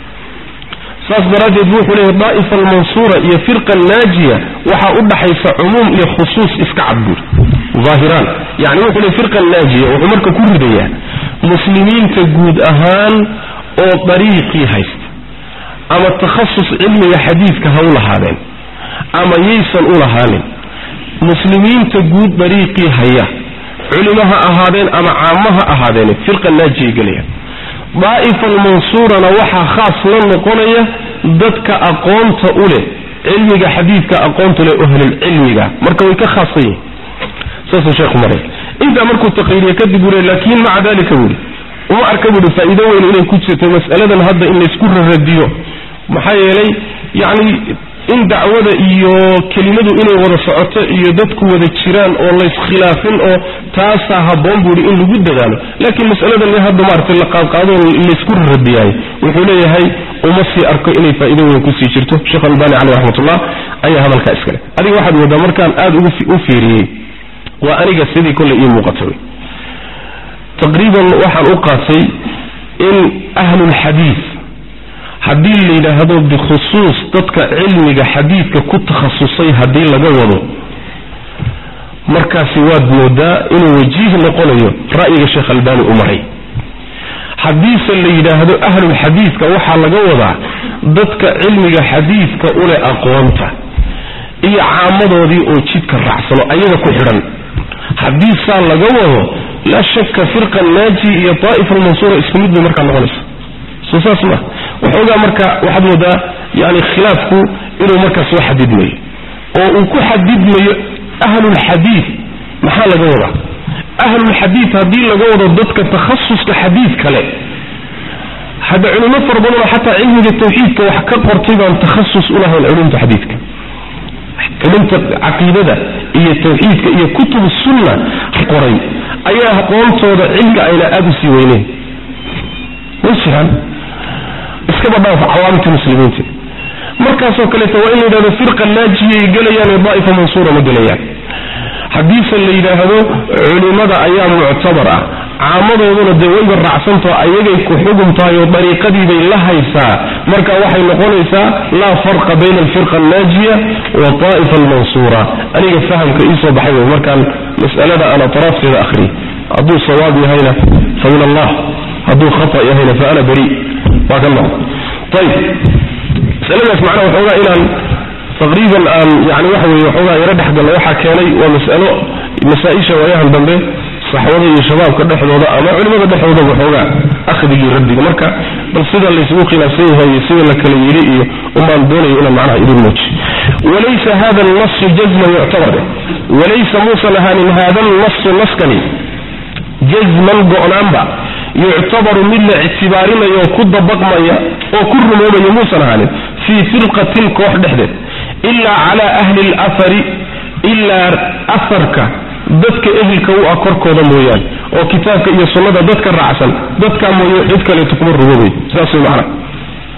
saas daraaddeed bu wuxuu leeyahy daa'ifa almansuura iyo firqa naajiya waxaa u dhaxaysa cumuum iyo khusuus iska cad buuri aahiraan yani wuxuu leey firqa naajiya wuxuu marka ku ridayaa muslimiinta guud ahaan oo dariiqii haysta ama takhasus cilmiga xadiidka ha u lahaadeen ama yaysan u lahaanin muslimiinta guud dariiqii haya culimo ha ahaadeen ama caamo ha ahaadeen firqa naajiyay gelayaan daa'ifa almansuurana waxaa khaas la noqonaya dadka aqoonta u leh cilmiga xadiidka aqoonta leh ahlulcilmiga marka way ka khaasan yihin saasuu sheekhu maray intaa markuu taqriiriye kadib buu le laakiin maca dalika buuhi uma arka buuhi faa'iido weyn inay ku jirto mas'aladan hadda in laysku raradiyo maxaa yeelay yacni in dacwada iyo kelimadu inay wada socoto iyo dadku wada jiraan oo layskhilaafin oo taasaa habboon buuhi in lagu dadaalo laakiin mas'aladan in hadda maaragtay la qaadqaado laysku raradiyaay wuxuu leeyahay uma sii arko inay faa'iido weyn kusii jirto sheekh albani caleyh raxmatullah ayaa hadalkaa iskale adiga waxaad moodaa markaan aada u fiiriyey waa aniga sidii kolley ii muuqata wey taqriiban waxaan u qaatay in ahlulxadiid haddii la yidhaahdo bikhusuus dadka cilmiga xadiidka ku takhasusay haddii laga wado markaasi waad moodaa inuu wajiih noqonayo ra'yiga sheekh albani u maray haddiise la yidhaahdo ahlulxadiidka waxaa laga wadaa dadka cilmiga xadiidka uleh aqoonta iyo caamadoodii oo jidka raacsano ayaga ku xidhan haddii saa laga wado laa shaka firqa naaji iyo daa'ifa almansuura isku mid bay markaa noqonaysa soo saas ma waxoogaa marka waxaad moodaa yani khilaafku inuu markaa soo xadidmayo oo uu ku xadidmayo ahlulxadiid maxaa laga wadaa ahlulxadiid haddii laga wado dadka takhasuska xadiid kale hadda culimo fara badanoo xataa cilmiga tawxiidka wax ka qortay baan takhasus ulahayn culumta xadiidka culumta caqiidada iyo tawxiidka iyo kutub sunna qoray ayaa aqoontooda cilmiga ayna aada usii weyneyn way jiraan iskaba dhaaf cawaamta muslimiinta markaasoo kaleeto waa in la yidhahdo firqa naajiyay gelayaan ee daa'ifa mansuura ma gelayaan haddiise la yidhaahdo culimada ayaa muctabar ah caamadooduna dee wayba raacsantao ayagay ku xugum tahay oo dariiqadiibay la haysaa marka waxay noqonaysaa laa farqa bayna alfirqa annaajiya wa daa'ifa almansuura aniga fahamka iisoo baxay wey markaan mas'alada aan atraafteeda akhriy hadduu sawaab yahayna fa min allah hadduu khata yahayna fa ana bari waa ka noqo ayib masaladaas macnaha waxoogaa inaan taqriiban aan yani waxa weye waxoogaa yaro dhexgalno waxaa keenay waa mas'alo masaa-isha waayahan dambe saxwada iyo shabaabka dhexdooda ama culimada dhexdooda waxoogaa akhdigii raddiga marka bal sida laysugu khilaafsan yahay iyo sida la kala yidhi iyo umbaan doonaya inaan macnaha idin muuji walaysa hada alnasu jazman yuctabar walaysa muusan ahaanin hada alnasu naskani jazman go-naanba yuctabaru mid la ictibaarinayo oo ku dabaqmaya oo ku rumoobaya muusan ahaanin fii firqatin koox dhexdeed ilaa cala ahli lafari ilaa afarka dadka ehelka u ah korkooda mooyaane oo kitaabka iyo sunnada dadka raacsan dadkaa mooye cid kaleeto kuma rumoobay saas way macana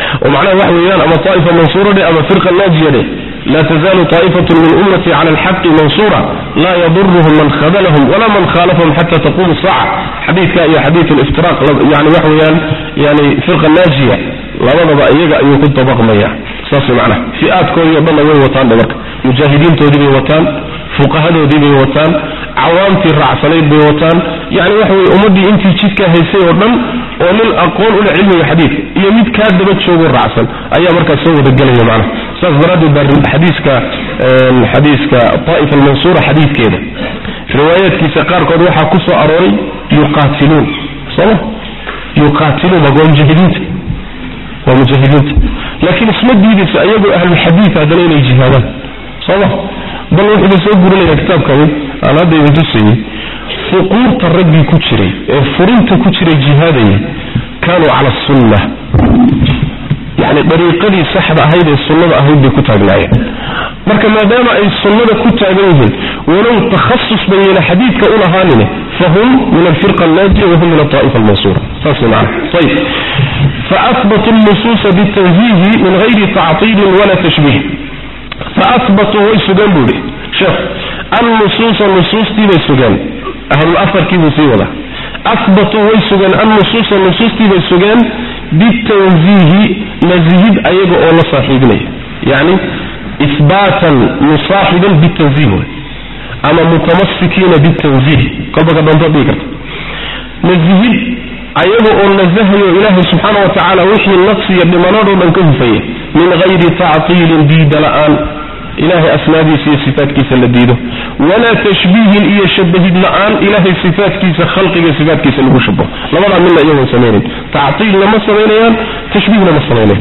oo macnaha waxa weeyaan ama طaa'ifa mansuura dhe ama firqa naajiya dhe laa tazaalu طaa'ifaة min ummati cala alxaqi mansuura laa yaduruhum man khadalahum walaa man khaalafahum xata taqumu الsaaca xadiidka iyo xadiid اliftiraq yani waxa weeyaan yani firqa naajiya labadaba iyaga ayuu ku dabaqmaya saas macnaha fi-aadkoodii o dhanna way wataan dhe marka mujaahidiintoodii bay wataan fuqahadoodii bay wataan cawaamtii raacsanayd bay wataan yani waxa weye ummaddii intii jidka haysay oo dhan oo nin aqoon ule cilmiga xadiidka iyo mid kaa daba joogo raacsan ayaa markaas soo wadagelaya macnaha saas daraaddeed baa xadiiska xadiiska طaa'ifa almansuura xadiidkeeda riwaayaadkiisa qaarkood waxaa ku soo arooray yuqaatiluun sooma yuqaatiluun waa mujaahidiinta waa mujaahidiinta laakiin isma diidayso ayagoo ahlulxadiid haddana inay jihaadaan sooma bal wuxuu soo gurinaya kitaabkani aan hadda idin tusayey fuquurta raggii ku jiray ee furinta ku jiray jihaadaya kaanuu cala sunna yani dariiqadii saxda ahayd ee sunnada ahayd bay ku taagnaayeen marka maadaama ay sunnada ku taagan yihiin walow takhasus bayna xadiidka un ahaanine fahum min alfirqa annaajiya wahum min alطaa'ifa almansuura saas wey macana ayib faahbatu nusuusa bitanziihi min gayri tactiilin wala tashbiih faahbatuu way sugeen buu ihi sheekh annusuusa nusuustii bay sugeen ahlulafarkii buu sii wadaa ahbatuu way sugeen annusuusa nusuustii bay sugeen bitanziihi nasihid ayaga oo la saaxiibinaya yani ihbaatan musaaxiban bitanziih way ama mutamasikiina bitanziih kolba ka doonto dhigi karta nasihid ayaga oo nasahayo ilaahay subxaana wa tacaala wixii naqsiya dhimanadoo dhan ka hufaya min gayri tactiilin diida la-aan ilahay asmaadiisa iyo sifaatkiisa la diido walaa tashbiihin iyo shabahid la-aan ilahay sifaatkiisa khalqiga sifaatkiisa lagu shabaho labadaa midna iyagoon samaynayn tactiilna ma samaynayaan tashbiihna ma samaynayan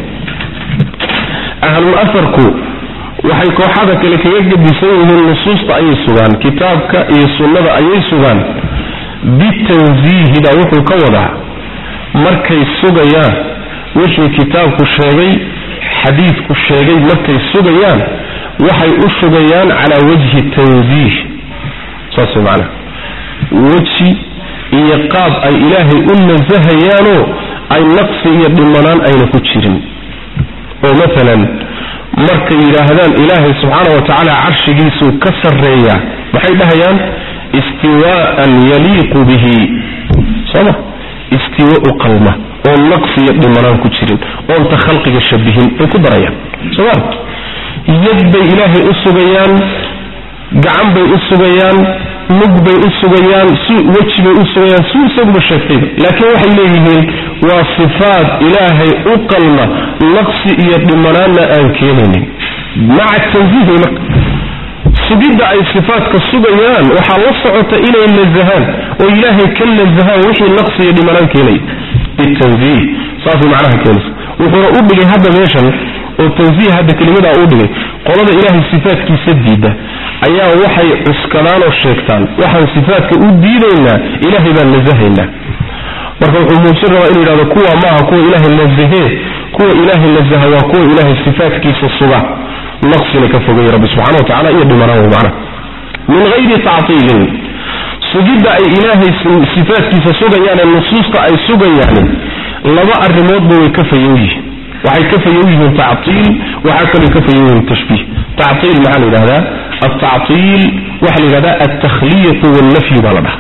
ahlul afarku waxay kooxada kale kaga gedisan yihiin nusuusta ayay sugaan kitaabka iyo sunnada ayay sugaan bitanziihi baa wuxuu ka wadaa markay sugayaan wixii kitaabku sheegay xadiidku sheegay markay sugayaan waxay u sugayaan calaa wajhi tanziih saas way macanaha weji iyo qaab ay ilaahay u nasahayaanoo ay naqsi iyo dhimanaan ayna ku jirin oo maalan markay yidhaahdaan ilaahay subxaana wa tacaala carshigiisuu ka sarreeyaa maxay dhahayaan istiwaa'an yaliiqu bihi sooma istiwa u qalma oon naqsi iyo dhimanaan ku jirin oonta khalqiga shabihin bay ku darayaan sooma yad bay ilaahay u sugayaan gacan bay u sugayaan mug bay u sugayaan si weji bay u sugayaan si isaguba sheegtayba laakiin waxay leeyihiin waa sifaat ilaahay u qalma naqsi iyo dhimanaanna aan keenaynin maca tanziih way marka sugidda ay sifaatka sugayaan waxaa la socota inay nasahaan oo ilaahay ka nasahaan wixii naqsi iyo dhimanaan keenaya bitanziih saasay macnaha keenaysa wuxuuna u dhigay hadda meeshan oo tanziih hadda kelimadaa uu dhigay qolada ilaahay sifaatkiisa diida ayaa waxay cuskadaan oo sheegtaan waxaan sifaatka u diidaynaa ilaahay baan nasahaynaa marka wuxuu muujin rabaa inuu yidhahdo kuwa maaha kuwa ilaahay nasahee kuwa ilaahay nasaha waa kuwa ilaahay sifaatkiisa suga naqsina ka fogay rabbi subxana wa tacala iyo dhimanaan wey macnaha min gayri tactiilin sugidda ay ilaahay sifaatkiisa sugayaan ee nusuusta ay sugayaan laba arrimoodba way ka fayow yihiin waxay ka fayow yihiin tactiil waxaa kaloo ka fayow yihiin tashbiih tactiil maxaa la yidhahdaa altactiil waxaa la yidhahdaa altakhliyatu waalnafyu baa la dhaha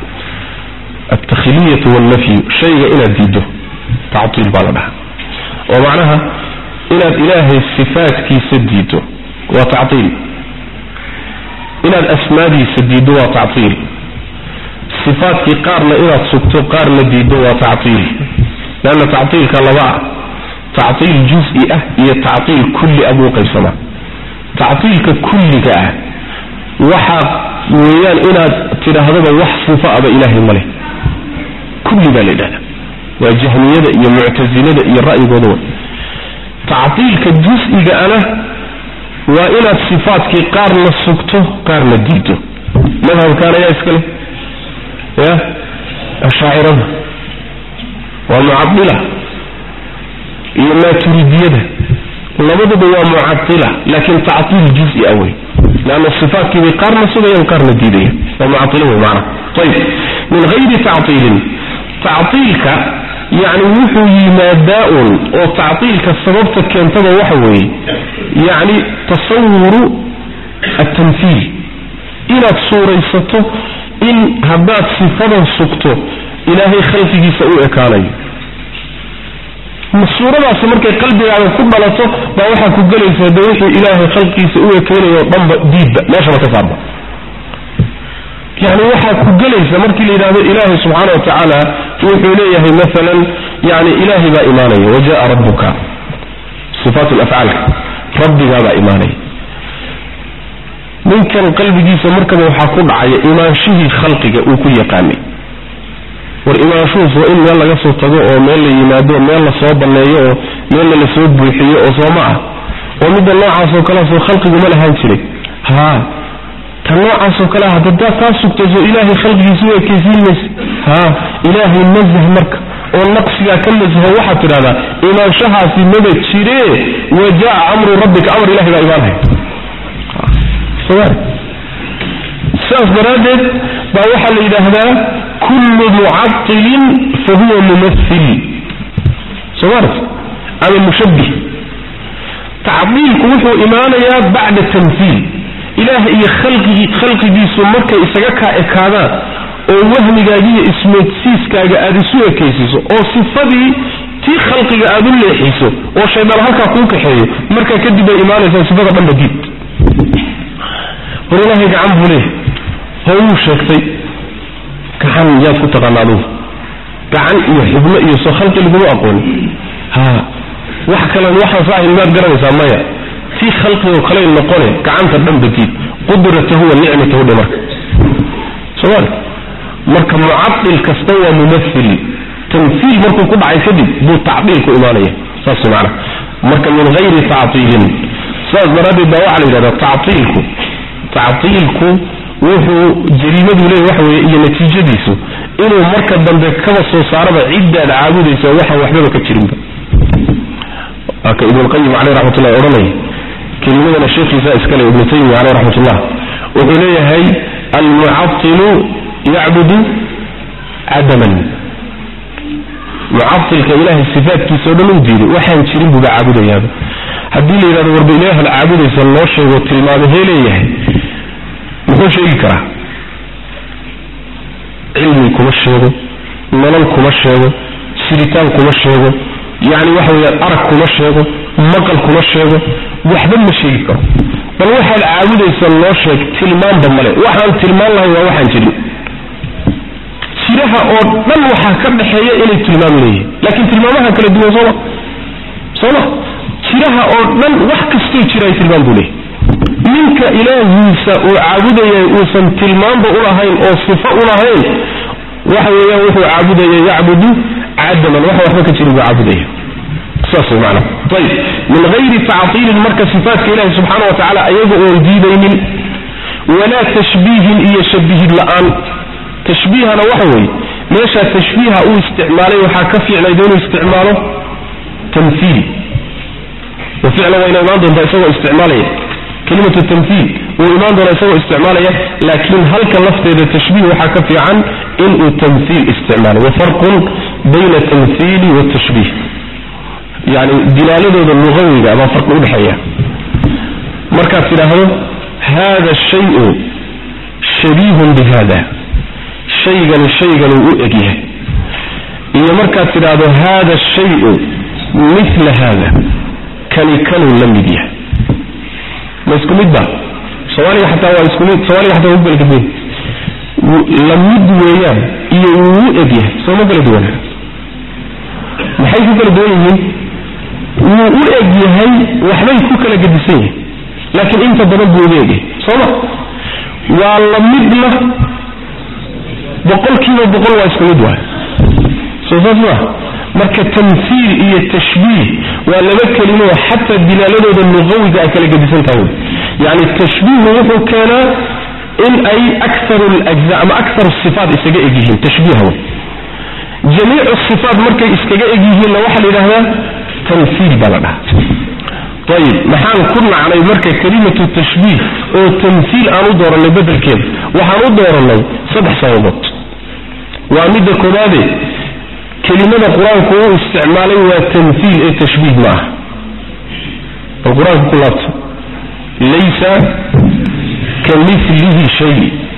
altakhliyatu waalnafyu shayga inaad diiddo tactiil baa la dhaha oo macnaha inaad ilaahay sifaatkiisa diiddo waa tactiil inaad asmaadiisa diiddo waa tactiil sifaatkii qaarna inaad sugto qaarna diiddo waa tactiil leanna tactiilka laba ah tactiil juz-i ah iyo tactiil kulli ah buu qaybsamaa tactiilka kulliga ah waxaa weeyaan inaad tidhaahdaba wax sifa aba ilaahay ma leh kulli baa la yidhahda waa jahmiyada iyo muctasilada iyo ra'yigooda wa tactiilka jus-iga ana waa inaad sifaatkii qaarna sugto qaarna diido madhabkaan ayaa iskale ya ashaacirada waa mucadila iyo maaturidiyada labaduba waa mucadila laakin tactiil juz-i ah wey leanna sifaatkiibay qaarna sugayaan qaarna diidayaan waa mucadilo wey maanaa ayib min gayri tactiilin tactiilka yacni wuxuu yimaadaa un oo tactiilka sababta keentaba waxa weeye yacni tasawuru altamhiil inaad suuraysato in haddaad sifadan sugto ilaahay khalqigiisa u ekaanayo suuradaasi markay qalbigaaga ku dhalato baa waxaa ku gelaysaa de wixii ilaahay khalqigiisa u ekeynayo o dhanba diidba meeshaba ka saarba yani waxaa ku gelaysa markii la yidhahdo ilaahay subxaana wa tacaala wuxuu leeyahay maalan yani ilaahay baa imaanaya wajaءa rabuka sifaat lafcaalka rabbigaabaa imaanaya ninkan qalbigiisa markaba waxaa ku dhacaya imaanshihii khalqiga uu ku yaqaanay war imaanshuhus waa in meel laga soo tago oo meel la yimaado meel lasoo banneeyo oo meelna lasoo buuxiyo oo soo ma ah oo midda noocaas oo kalea soo khalqigu ma lahaan jiray ha ta noocaasoo kale ah haddaad taa sugtayso ilaahay khalqigiisa u ekaysiin mayse ha ilaahay nasah marka oo naqsigaa ka nasaho waxaad tidhahdaa imaanshahaasi maba jiree wajaa amru rabbika amar ilahay baa imaanaya sidaas daraaddeed baa waxaa la yidhaahdaa kullu mucatilin fa huwa mumathil somaart ama mushabbih tacdiilku wuxuu imaanayaa bacda tamhiil ilaah iyo khalqigii khalqigiisu markay isaga kaa ekaadaan oo wahmigaaga iyo ismoodsiiskaaga aada isu ekaysiiso oo sifadii tii khalqiga aada u leexiso oo shaydaan halkaa kuu kaxeeyo markaa kadib bay imaanaysaa sifada dhanba diid war ilaahay gacan buu leeyahay ho wuu sheegtay gacan yaad ku taqaana adugu gacan iyo xubno iyo soo khalqi laguma aqooni ha wax kalen waxaan saahin maad garanaysaa maya tii khalqigoo kaley noqone gacanta dhanba diid qudratahu wa nicmatahu dhe marka somaali marka mucadil kasta waa mumathil tamhiil markuu ku dhacay kadib buu tacdiilku imaanaya saas macana marka min hayri tactiilin sidaas daraaddeed baa waxaa la yidhahdaa tactiilku tactiilku wuxuu jariimadu leeyahy waxa weeye iyo natiijadiisu inuu marka dambe kaba soo saaraba ciddaad caabudaysa waxaan waxbaba ka jirinba waa ka ibnulqayim caleyh raxmatullahi odhanaya kelimadana sheekhiisa iskale ibnu taymiya caleyh raxmatullah wuxuu leeyahay almucatilu yacbudu cadaman mucailka ilahay sifaatkiisa o dhan u diiday waxaan jirin buuba caabudayaaba haddii la yidhahdo warba ilaahad caabudaysa loo sheego tilmaamahee leeyahay muxuu sheegi karaa cilmi kuma sheego nolol kuma sheego siritaan kuma sheego yacni waxa weeyaan arag kuma sheego maqal kuma sheego waxba ma sheegi karo bal waxaad caabudaysa loo sheeg tilmaanba male waxaan tilmaan lahay waa waxaan jirin jiraha oo dhan waxaa ka dhaxeeya inay tilmaam leeyihin laakiin tilmaamaha kala duwan sooma sooma jiraha oo dhan wax kastoo jira ay tilmaam buu leeyahy ninka ilaahiisa uu caabudayay uusan tilmaanba ulahayn oo sifo ulahayn waxa weeyaan wuxuu caabudaya yacbudu cadaman waxa waxba ka jirin buu caabudaya saas way macana ayib min hayri tactiilin marka sifaatka ilahi subxaana wa tacaala ayaga oon diidaynin walaa tashbiihin iyo shabihid la-aan tashbiihana waxa weeye meeshaa tashbiiha uu isticmaalay waxaa ka fiicnayd inuu isticmaalo tamhiil wa ficlan wayna imaan doontaa isagoo isticmaalaya kelimatu tamhiil wuu imaan doonaa isagoo isticmaalaya laakiin halka lafteeda tashbiih waxaa ka fiican inuu tamhiil isticmaalo wa farqun bayna tamhiili watashbiih yani dilaaladooda lugawiga baa farqi udhexeeya markaad tidhaahdo hada shayu shabiihun bi hada shaygani shaygani u eg yahay iyo markaad tidhaahdo hada shayu mila hada kani kanuu la mid yahay ma isku mid ba soomaaliga xataa waa isku mid soomaaliga xataa waa ku kala duwan la mid weeyaan iyo wuu u eg yahay soo ma kala duwana maxay ku kala duwan yihiin wuu u eg yahay waxbay ku kala gedisan yihin laakiin inta badan buu uga egyahay sooma waa la midna boqolkiiba boqol waa isku mid waay soo saas maa marka tamhiil iyo tashbiih waa laba kelimo xataa dilaaladooda luqawiga ay kala gedisantaha wy yani tashbiihu wuxuu keenaa in ay akaru lajza ama akaru sifaat isaga eg yihiin tashbiiha wey jamiicu sifaat markay iskaga eg yihiinna waxaa la yidhahdaa tamhiil baa la dhaha ayib maxaan ku nacnay marka kelimatu tashbiih oo tamhiil aan u dooranay bedelkeeda waxaan u dooranay saddex sababood waa midda koobaade kelimada qur-aanku uu isticmaalay waa tamhiil ee tashbiih ma aha bal qur-aanka ku laabta laysa ka milihi shay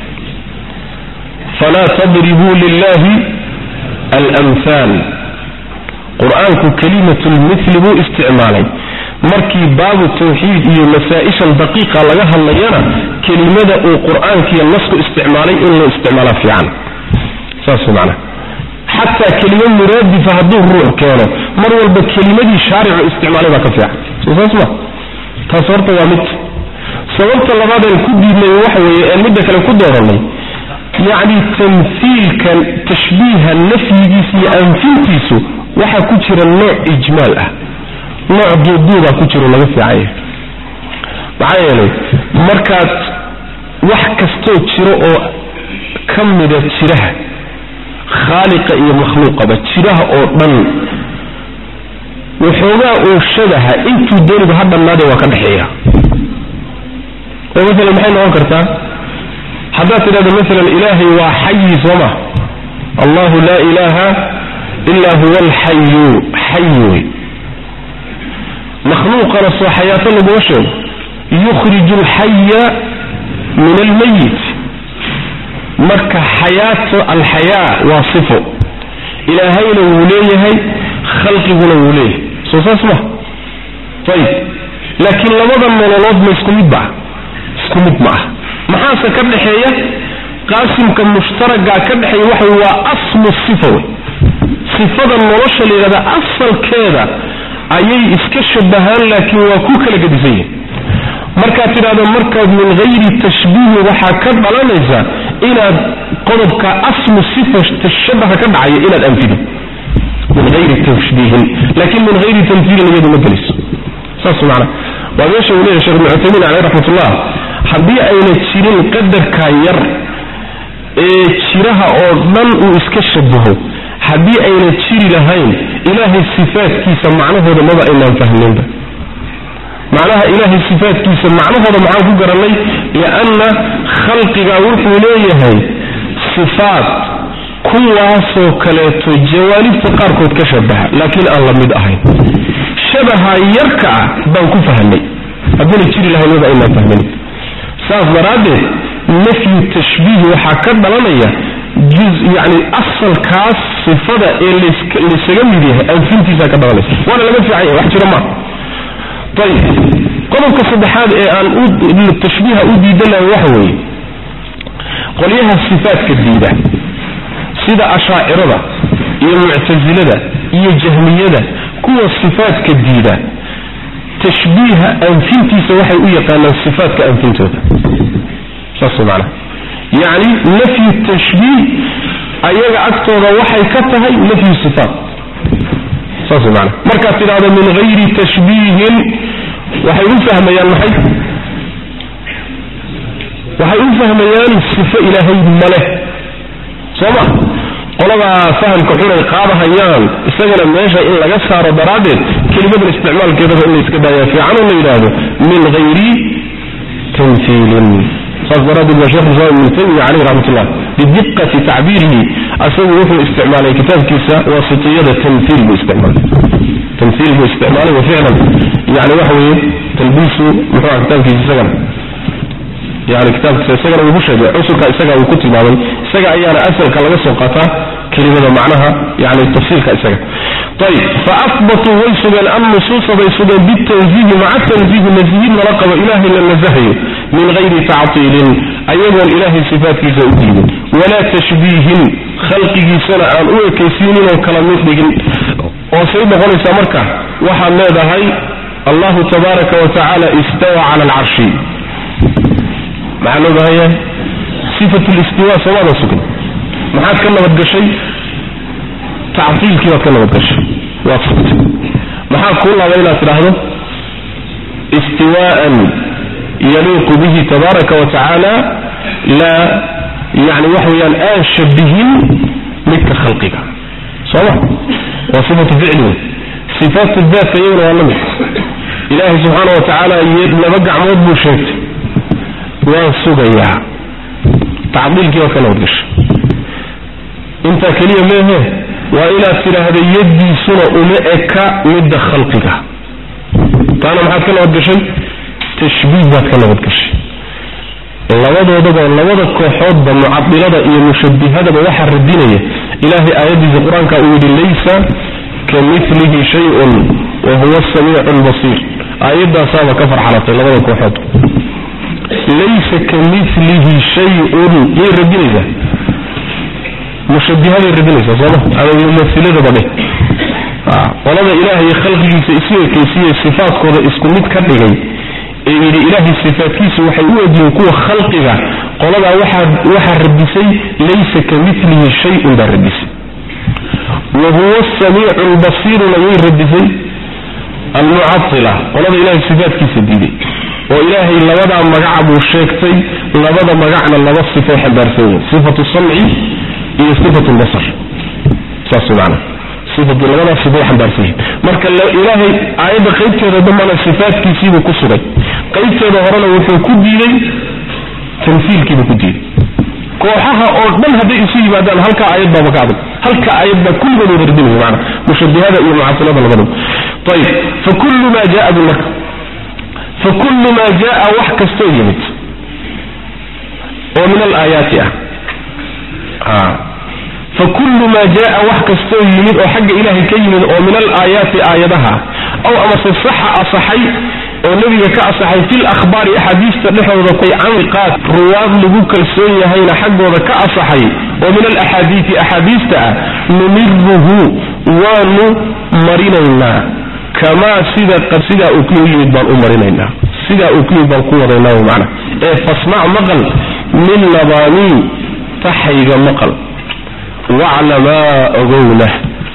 falaa tadribuu lilahi almhaal qur-aanku kelimatu lmithli buu isticmaalay markii baabu tawxiid iyo masaa-ishan daqiiqa laga hadlayana kelimada uu qur-aankiiyo nasku isticmaalay in loo isticmaalaa fiican saas macana xataa kelimo muraadifa hadduu ruux keeno mar walba kelimadii shaaricu isticmaalay baa ka fiican soo saas ma taas horta waa mid sababta labaadeen ku diidnay waxa weeye ee midda kale ku dooranay yacni tamhiilkan tashbiiha nafyigiisa iyo anfintiisu waxaa ku jira nooc ijmaal ah nooc duuduubaa ku jiro laga fiican yahay maxaa yeelay markaad wax kastoo jiro oo ka mida jiraha khaaliqa iyo makhluuqaba jiraha oo dhan waxoogaa uu shabaha intuu dooniba ha dhannaade waa ka dhexeeya oo maalan maxay noqon kartaa haddaad tidhahdo maalan ilaahay waa xayi soo ma allahu laa ilaaha ilaa huwa alxayu xay wey makhluuqana soo xayaato laguma sheego yukhriju alxaya min almayit marka xayaato alxayaa waa sifo ilaahayna wuu leeyahay khalqiguna wuu leeyahay soo saas ma ayib laakiin labada nololood ma isku mid baa isku mid ma ah maxaase ka dhexeeya qaasimka mushtaragaa ka dhexeeya waxa waa aslu sifa wey sifada nolosha la yidhahda asalkeeda ayay iska shabahaan laakiin waa ku kala gedisan yihin markaad tidhahdo markaad min hayri tashbiihi waxaa ka dhalanaysa inaad qodobka aslu sifa tashabaha ka dhacaya inaad anfido min hayri tashbiihin laakiin min hayri tamhiilin iyadu ma geliso saas macana waa meesha uu leeyahay shekh ibnu cuthaymiin caleyh raxmatullah haddii ayna jirin qadarka yar ee jiraha oo dhan uu iska shabaho haddii ayna jiri lahayn ilaahay sifaadkiisa macnahooda maba aynaan fahminba macnaha ilaahay sifaadkiisa macnahooda maxaan ku garanay lianna khalqiga wuxuu leeyahay sifaad kuwaasoo kaleeto jawaanibta qaarkood ka shabaha laakiin aan la mid ahayn shabaha yarka ah baan ku fahnay haddiina jiri lahayn maba aynaan fahmin saas daraaddeed nafyu tashbiih waxaa ka dhalanaya juz yani asalkaas sifada ee laysaga mid yahay anfintiisa ka dhalanaysa waana laga fiican yahay wax jiro maa ayib qodobka saddexaad ee aan tashbiiha u diidanahay waxa weeye qolyaha sifaadka diida sida ashaacirada iyo muctasilada iyo jahmiyada kuwa sifaadka diida tashbiiha anfintiisa waxay u yaqaanaan sifaatka anfintooda saas macana yacni nafyu tashbiih ayaga agtooda waxay ka tahay nafyu sifaat saas macana markaad tidhahdo min hayri tashbiihin waxay u fahmayaan maxay waxay u fahmayaan sifo ilaahay maleh soo ma qoladaa fahamka xunay qaadahayaan isagana meesha in laga saaro daraaddeed kelimadan isticmaalkeedaba in la iska daayaa fiican oo la yidhaahdo min hayri tamhiilin saas daraaddeed baa shekh islam ibnu taymiya caleyh raxmatullah bidiqati tacbiirihi asagu wuxuu isticmaalay kitaabkiisa waasitiyada tamhiil buu isticmaalay tamhiil buu isticmaalay wa ficlan yani waxa weeye talbiisu muxuu aha kitaabkiisa isagana yani kitaabkiisa isagana wuu ku sheegay cusurka isaga uu ku tilmaamay isaga ayaana asalka laga soo qaataa kelimada macnaha yani tafsiilka isaga ayib faahbatuu way sugeen annusuusa bay sugeen bitanziihi maca tanziihi nasihid lala qabo ilaahay la nasahayo min hayri tactiilin ayagoon ilaahay sifaatkiisa u diidin walaa tashbiihin khalqigiisana aan u ekaysiinin oo kala mid dhigin oo say noqonaysaa marka waxaad leedahay allahu tabaaraka wa tacaala istawa cala alcarshi maxaa loo baahanya sifat listiwa soomaadan sugin maxaad ka nabadgashay tactiilkii baad ka nabadgashay waad sugtay maxaa kuu laaba inaad tidhaahdo istiwaءan yaliiqu bihi tabaaraka wa tacaala laa yani wax weeyaan aan shabihin midka khalqiga sooma waa sifatu ficli wey sifaatu daatka iyaguna waa la mid ilaahay subxaana wa tacaala laba gacmood buu sheegtay waan sugayaa tacdiilkii waa ka nabadgashay intaa keliya meehe waa inaad tidhaahda yaddiisuna uma eka midda khalqiga taana maxaad ka nabad gashay tashbiih baad ka nabad gashay labadoodaba labada kooxoodba mucadilada iyo mushabihadaba waxaa radinaya ilaahay aayaddiisa qur-aanka uu yidhi laysa ka milihi shay-un wa huwa asamiicu lbasiir aayaddaasaaba ka farxalatay labada kooxood laysa ka milihi shay-un yay radinaysaa mushabihaday radinaysaa sooma ama mumahiladaba dheh qolada ilaahay khalqigiisa isu ekeysiye sifaadkooda isku mid ka dhigay ee yidhi ilaahay sifaadkiisa waxay u egyihiin kuwa khalqiga qoladaa waxaa radisay laysa ka milihi shay-un baa radisay wa huwa asamiicu lbasiiruna yay radisay almucatila qolada ilaahay sifaadkiisa diiday oo ilaahay labadaa magaca buu sheegtay labada magacna laba sifay xambaarsan yihin sifatu samci iyo sifatu lbasar saas maana sifatu labadaas sifay xambaarsan yihin marka ilaahay aayadda qaybteeda dambana sifaadkiisiibuu ku sugay qaybteeda horena wuxuu ku diiday tamsiilkiibuu ku diiday kooxaha oo dhan hadday isu yimaadaan halka aayad baaba ka adag halka aayad baa kulligood wada radinaya maana mushabihada iyo mucasilada labadaba ayib fa kullu maa jaa bu marka fa kullu maa jaa wax kastoo yimid oo min alaayaati ah fa kullu maa jaa wax kastoo yimid oo xagga ilaahay ka yimid oo min alaayaati aayadaha aw amase saxa asaxay oo nebiga ka asaxay fil akhbaari axaadiista dhexdooda tay canqaad ruwaad lagu kalsoon yahayna xaggooda ka asaxay oo min alaxaadiisi axaadiista ah numiruhu waanu marinaynaa kamaa sida sidaa uu ku yimid baan u marinaynaa sidaa uu ku yimid baan ku wadaynaa macna ee fasmac maqal min labaanii taxayga maqal waclamaa ogowna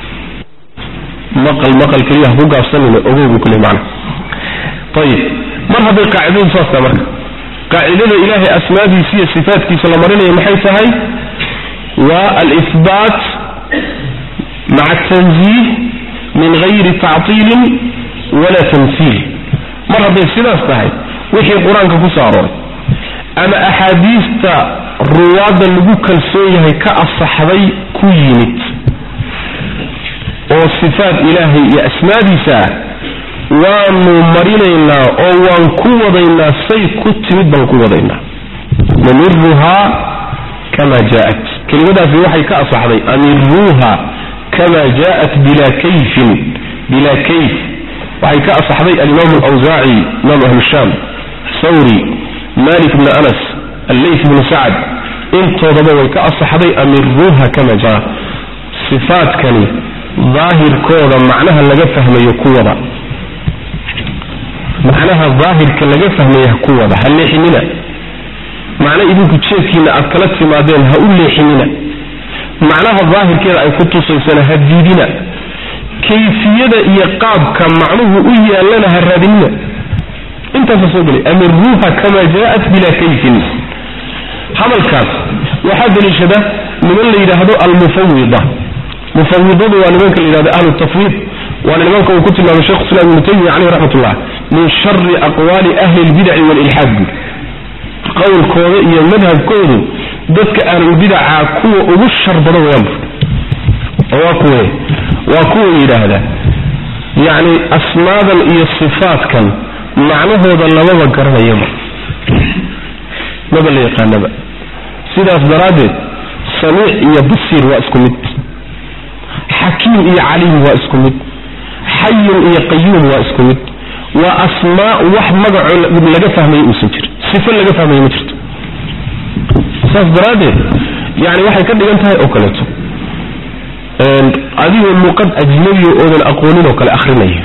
maqal maqal keliya ha ku gaabsanina ogow buu kule macna ayib mar hadday qaacidadu saas tahay marka qaacidada ilaahay asmaadiisa iyo sifaatkiisa la marinaya maxay tahay waa alihbaat maca tanziih min gayri tactiilin walaa tamsiil mar hadday sidaas tahay wixii qur-aanka ku soo arooray ama axaadiista ruwaadda lagu kalsoon yahay ka asaxday ku yimid oo sifaat ilaahay iyo asmaadiisa ah waanu marinaynaa oo waan ku wadaynaa say ku timid baan ku wadaynaa namiruhaa kama jaaat kelimadaasi waxay ka asaxday amiruuha kama jaaat bilaa kayfin bilaa kayf waxay ka asaxday alimaamu alawsaaci imaam ahlu shaam thawri malik bni anas alleyth bnu sacad intoodaba way ka asaxday amiruuha kama jaa sifaadkani daahirkooda macnaha laga fahmayo kuwada macnaha daahirka laga fahmaya ku wada ha leexinina macno idinku jeedkiina aad kala timaadeen ha u leexinina macnaha daahirkeeda ay ku tusaysana ha diidina kayfiyada iyo qaabka macnuhu u yaallana ha raadinina intaasa soo gelay amiruuha kama jaaat bilaa kayfin hadalkaas waxaa daliishada niman la yidhaahdo almufawida mufawidadu waa nimanka la yidhahdo ahlu tafwiid waana nimanka uu ku tilmaamay shekhu islam ibnu taymiya caleyh raxmatullah min shari aqwaali ahli lbidaci walilxaad bui qowlkooda iyo madhabkoodu dadka ahlulbidaca kuwa ugu shar badan wayaanbu waa kuwe waa kuwa yidhaahda yacni asmaadan iyo sifaatkan macnahooda lamaba garanayaba maba la yaqaanaba sidaas daraaddeed samiic iyo basiir waa isku mid xakiim iyo caliim waa isku mid xayun iyo qayuum waa isku mid waa asmaa wax magaco laga fahmaya uusan jirin sifo laga fahmaya ma jirto saas daraaddeed yani waxay ka dhigan tahay oo kaleeto adigoo luqad ajnabiya oodan aqoonin oo kale akrinaya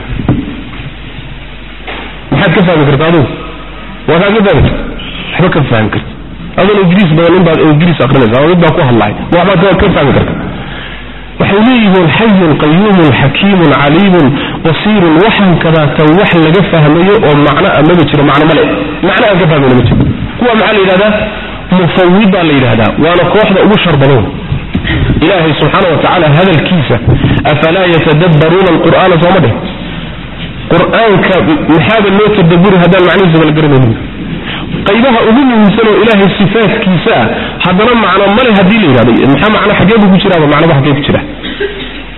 maxaad ka fahmi karta adigu waa kaa ka fahmi karta waxba ka fahmi karta adoon ingiriis badan in baad ingiriis akrinaysa ama mid baa ku hadlay waxbaad ka fahmi karta waxay leeyihiin xayun qayuumun xakiimun caliimun basiirun waxaan kadaata wax laga fahmayo oo macno a maba jiro macno male macno aan ka fahmayna ma jiro kuwa maxaa la yidhahdaa mufawid baa la yidhahdaa waana kooxda ugu shar badan ilaahay subxaana wa tacaala hadalkiisa afalaa yatadabbaruuna alqur'aana sooma dheh qur-aanka maxaaba loo tadaburi haddaan macnihiisaba la garanaynin qaybaha ugu muhiimsan oo ilaahay sifaatkiisa ah haddana macno male haddii la yidhahdo maxaa macno xagee buu ku jiraaba macnoba xagee ku jira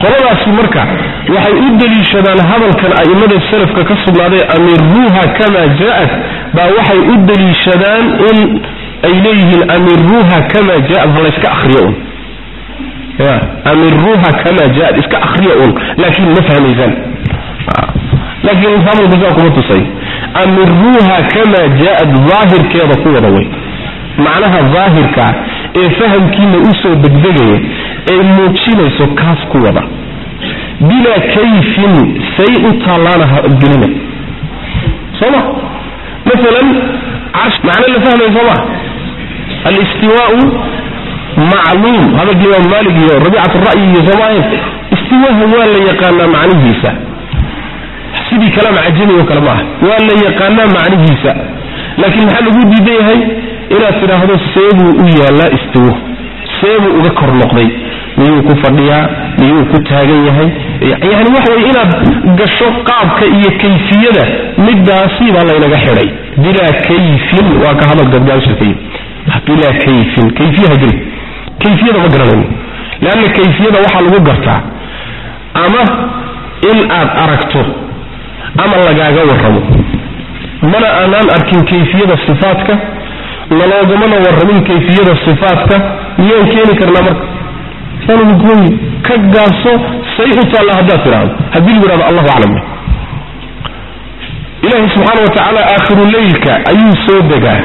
qoladaasi marka waxay u deliishadaan hadalkan a'immada salafka ka sugnaaday amiruuha kamaa jaa-at baa waxay u deliishadaan in ay leeyihiin amiruuha kamaa jaa-at ha layska akriyo un ya amiruuha kamaa jaa-at iska akriya un laakiin ma fahmaysaan laakiin hadalku saa kuma tusay amiruuha kamaa jaa-at daahirkeeda ku wada way macnaha daahirka ee fahamkiina usoo degdegaya ee muujinayso kaas ku wada bilaa kayfin say u taallaana ha gelina soo ma maalan macno la fahmaya soo ma alistiwaau macluum hadalka imaam maalik iyo rabiicat ra'yi iyo soomaahayn istiwaaha waa la yaqaanaa macnihiisa sidii kalaam cajami oo kale maaha waa la yaqaanaa macnihiisa laakiin maxaa lagu diidan yahay inaad tidhaahdo seebuu u yaallaa istiwo seebuu uga kor noqday miyuu ku fadhiyaa miyuu ku taagan yahay yani waxa weye inaad gasho qaabka iyo kayfiyada midaasi baa laynaga xidhay bilaa kayfin waa ka hadal gadgaabsha ka yimi bilaa kayfin kayfiyaha geli kayfiyada ma garanayno leanna kayfiyada waxaa lagu gartaa ama in aad aragto ama lagaaga warramo mana aanaan arkin kayfiyada sifaadka naloogamana warramin kayfiyada sifaadka miyaan keeni karnaa marka saanugooyi ka gaabso say u taalla haddaad tidhaahdo haddii lagu yidhahdo allahu aclam ilaahi subxaana wa tacaala aakhiru leylka ayuu soo degaa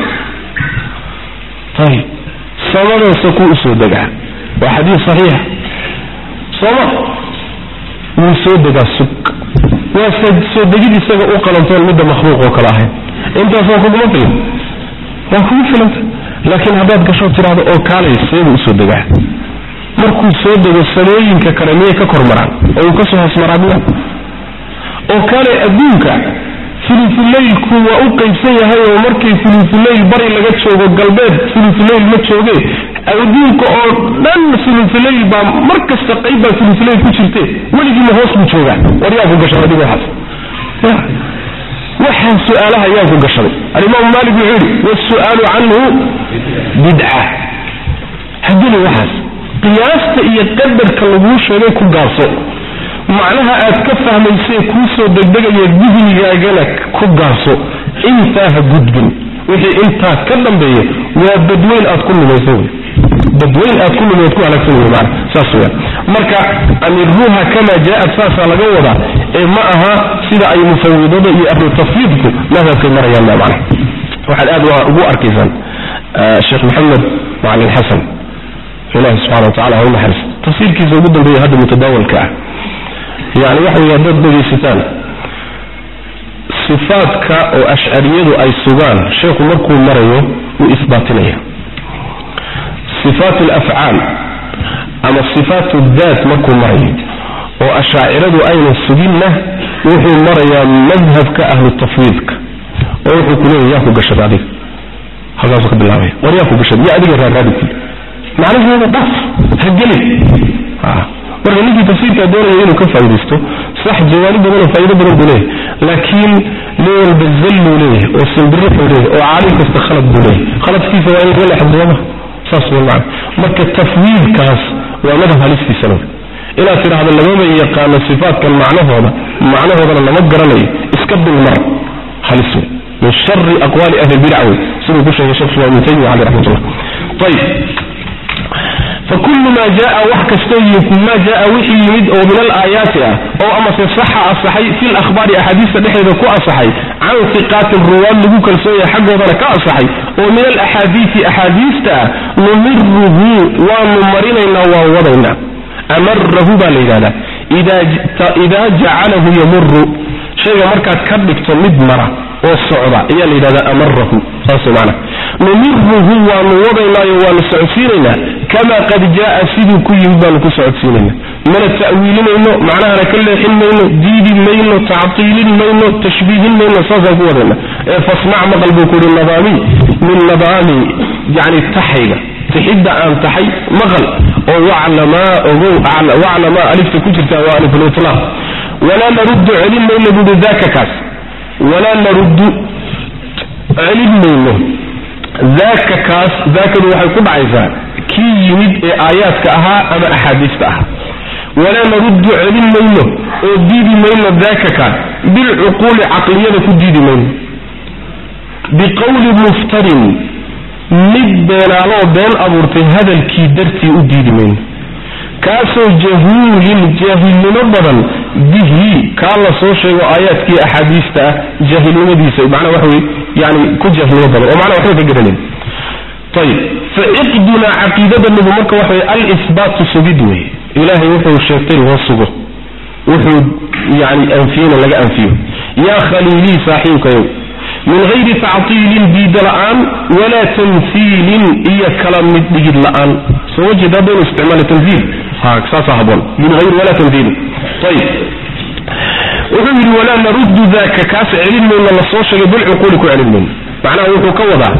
ayib samadoose kuu usoo degaa waa xadiis saxiixa sooma wuu soo degaa sug waa soo degid isaga u qalantoon midda makhluuq oo kale ahayn intaas waa kuguma filan waa kugu filanta laakiin haddaad gasho tidhaahdo oo kaalay seebuu usoo degaa markuu soo dego samooyinka kale miyay ka kor maraan oo uu ka soo hoos maraa miya oo kale adduunka fulufulaylku waa u qaybsan yahay oo markii fulufuleyl bari laga joogo galbeed fulufuleyl ma jooge adduunka oo dhan fulufuleyl baa mar kasta qayb baa fulufuleyl ku jirte weligiima hoos buu joogaa war yaa ku gashaday adigu waxaas waxaa su-aalaha yaa ku gashaday alimaamu maalik wuxuu yidhi wasu'aalu canhu bidca hageli waxaas qiyaasta iyo qadarka laguu sheegay ku gaabso macnaha aad ka fahmaysee kuu soo degdegaya dihnigaagana ku gaabso intaa ha gudbin wixii intaa ka dambeeya waa badweyn aad ku lumaysa wey badweyn aad ku lumay ad ku halaagsan wey maana saas weya marka amiruuha kamaa jaa-ad saasaa laga wadaa ee ma aha sida ay mufawidada iyo ahlu tafwiidku madhabkay marayaan ba macna waxaad aad ugu arkaysaan sheekh maxamed macalin xasan ilahi subxana wa tacala ha u naxariis tafsiirkiisa ugu dambeeya hadda mutadaawalka ah yani waxa wey haddaad dhegaysataan sifaadka oo ashcariyadu ay sugaan sheekhu markuu marayo wuu isbaatinaya sifaat alafcaal ama sifaat daat markuu marayo oo ashaaciradu ayna suginna wuxuu marayaa madhabka ahlu tafwiidka oo wuxuu ku leeya yaa ku gashada adiga halkaasu ka bilaabaya war yaa ku gashada yaa adiga raaraadi ku macnaheeda dhaf ha gelin marka ninkii tafsiirkaa doonaya inuu ka faa'idaysto sax jawaani badanoo faa'ido badan buu leeyahay laakiin nin walba zalluu leeyahay oo simbirixuu leeyahay oo caalim kasta khalad buu leeyahay khaladkiisa waa in laga leexdooma saas wey macna marka tafwiidkaas waa madhab halistiisa wey inaad tidhaahdo lamama yaqaano sifaatkan macnahooda macnahoodana lama garanayo iska dulmar halis wey min shari aqwaali ahli bidca wey siduu ku sheegay shekh islam ibn taymiya caleyh raxmatullah ayib fakulu maa jaa wax kastoo maa jaa wixii yimid oo min alaayaati ah oo amase saxa asaxay fi lahbaari axaadiista dhexeeda ku asaxay can hiqaatin ruwaad lagu kalsoonya xaggoodana ka asaxay oo min alaxaadiisi axaadiista ah numiruhu waanu marinaynaa waan wadaynaa amarahu baa la yidhahdaa idaa jacalahu yamuru shayga markaad ka dhigto mid mara oo socda ayaa la yidhahdaa amarahu saas mana numiruhu waanu wadaynaayo waanu socodsiinaynaa kamaa qad jaaa siduu ku yimid baanu ku socodsiinayna mana ta'wiilinayno macnahana ka leexin mayno diidi mayno tactiilin mayno tashbiihin mayno saasaan ku wadayna ee fasmac maqal buu ku yihi nadaami min nadaami yani taxayga tixidda aan taxay maqal oo waclamaa ogow waclamaa alifta ku jirtaa waa alifulitlaaq walaa naruddu celin mayno buuhi daaka kaas walaa naruddu celin mayno daaka kaas daakadu waxay ku dhacaysaa kii yimid ee aayaadka ahaa ama axaadiista ahaa walaa naruddu celin mayno oo diidi mayno daaka ka bilcuquuli caqliyada ku diidi mayno biqowli muftarin mid beenaaloo been abuurtay hadalkii dartii u diidi mayno kaasoo jahuulin jaahilnimo badan bihi kaa la soo sheego aayaadkii axaadiista ah jaahilnimadiisa macnaa waxa weye yani ku jaahilnimo badan oo macnaa waxba ka garanayn ayib fa ciqdunaa caqiidadanabu marka waxa weye alisbaatu sugid weye ilaahay wuxuu sheegtay loo sugo wuxuu yani anfiyena laga anfiyo yaa khaliilii saaxiibkayow min hayri tactiilin diida la-aan walaa tamhiilin iyo kala mid dhigid la-aan soo wajeed haddaynu isticmaala tamhiil ha saasa haboon min hayri walaa tamhiilin ayib wuxuu yidhi walaa naruddu daka kaas celin mayno la soo sheegay bilcuquuli ku celin mayno macnaha wuxuu ka wadaa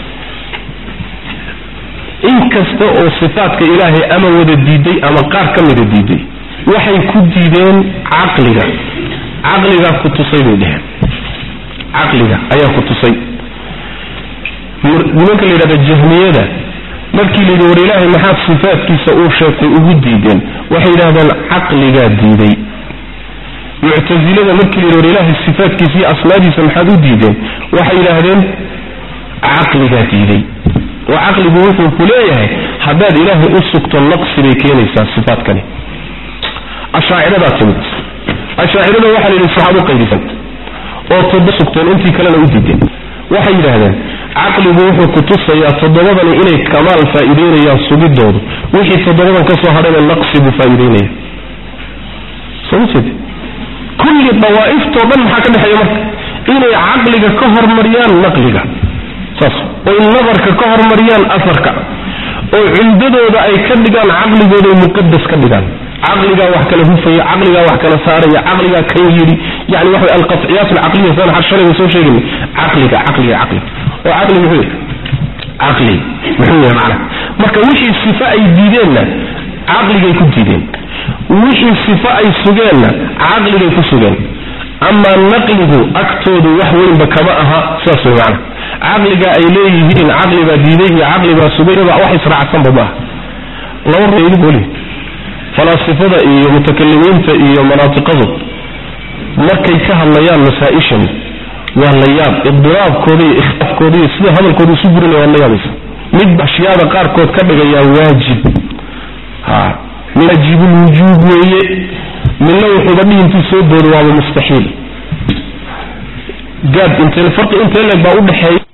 in kasta oo sifaatka ilaahay ama wada diiday ama qaar ka mida diiday waxay ku diideen caqliga caqligaa ku tusay bay dheheen caqliga ayaa ku tusay nimanka la yidhahda jahmiyada markii la yidhi war ilaahay maxaad sifaatkiisa uu sheegtay ugu diideen waxay yidhahdeen caqligaa diiday muctasilada markii la yidhi war ilaahay sifaatkiisa iyo asmaadiisa maxaad u diideen waxay yidhaahdeen caqligaa diiday oo caqligu wuxuu ku leeyahay haddaad ilaahay u sugto naqsi bay keenaysaa sifaatkani ashaaciradaa timid ashaacirada waxaa la yidhi saxaab u qaydisan oo toddo sugteen intii kalena u diideen waxay yidhaahdeen caqligu wuxuu ku tusayaa toddobadani inay kamaal faa'iideynayaan sugidoodu wixii toddobadan ka soo hadhayna naqsi buu faa'iideynaya soo ma jeed kulli dawaa'iftoo dhan maxaa ka dhexeeya marka inay caqliga ka hormariyaan naqliga saas oy nadarka ka hormariyaan afarka oo cumdadooda ay ka dhigaan caqligooday muqadas ka dhigaan caqligaa wax kala hufaya caqligaa wax kala saaraya caqligaa kan yidhi yani waxa alqaciyaat alcaqliya san xar shalay soo sheegayna caqliga caqliga caqliga oo caqli muxuu yahay caqli muxuu yahay macna marka wixii sifa ay diideenna caqligay ku diideen wixii sifa ay sugeenna caqligay ku sugeen amaa naqligu agtoodu wax weynba kama aha sidaas way macna caqliga ay leeyihiin caqli baa diiday iyo caqli baa sugay wax israacsanba maaha laba ruweli falaasifada iyo mutakalimiinta iyo manaatiqadu markay ka hadlayaan masaa-ishan waa la yaab idiraabkooda iyo ikhtilaafkooda iyo sida hadalkooda isu burinaya waad la yaabaysa mid ashyaada qaarkood ka dhigayaa waajib ha waajibulwujuub weeye midna wuxuuba dhihi intuu soo doodo waaba mustaxiil gaab intee farqi intee leeg baa udhexeeya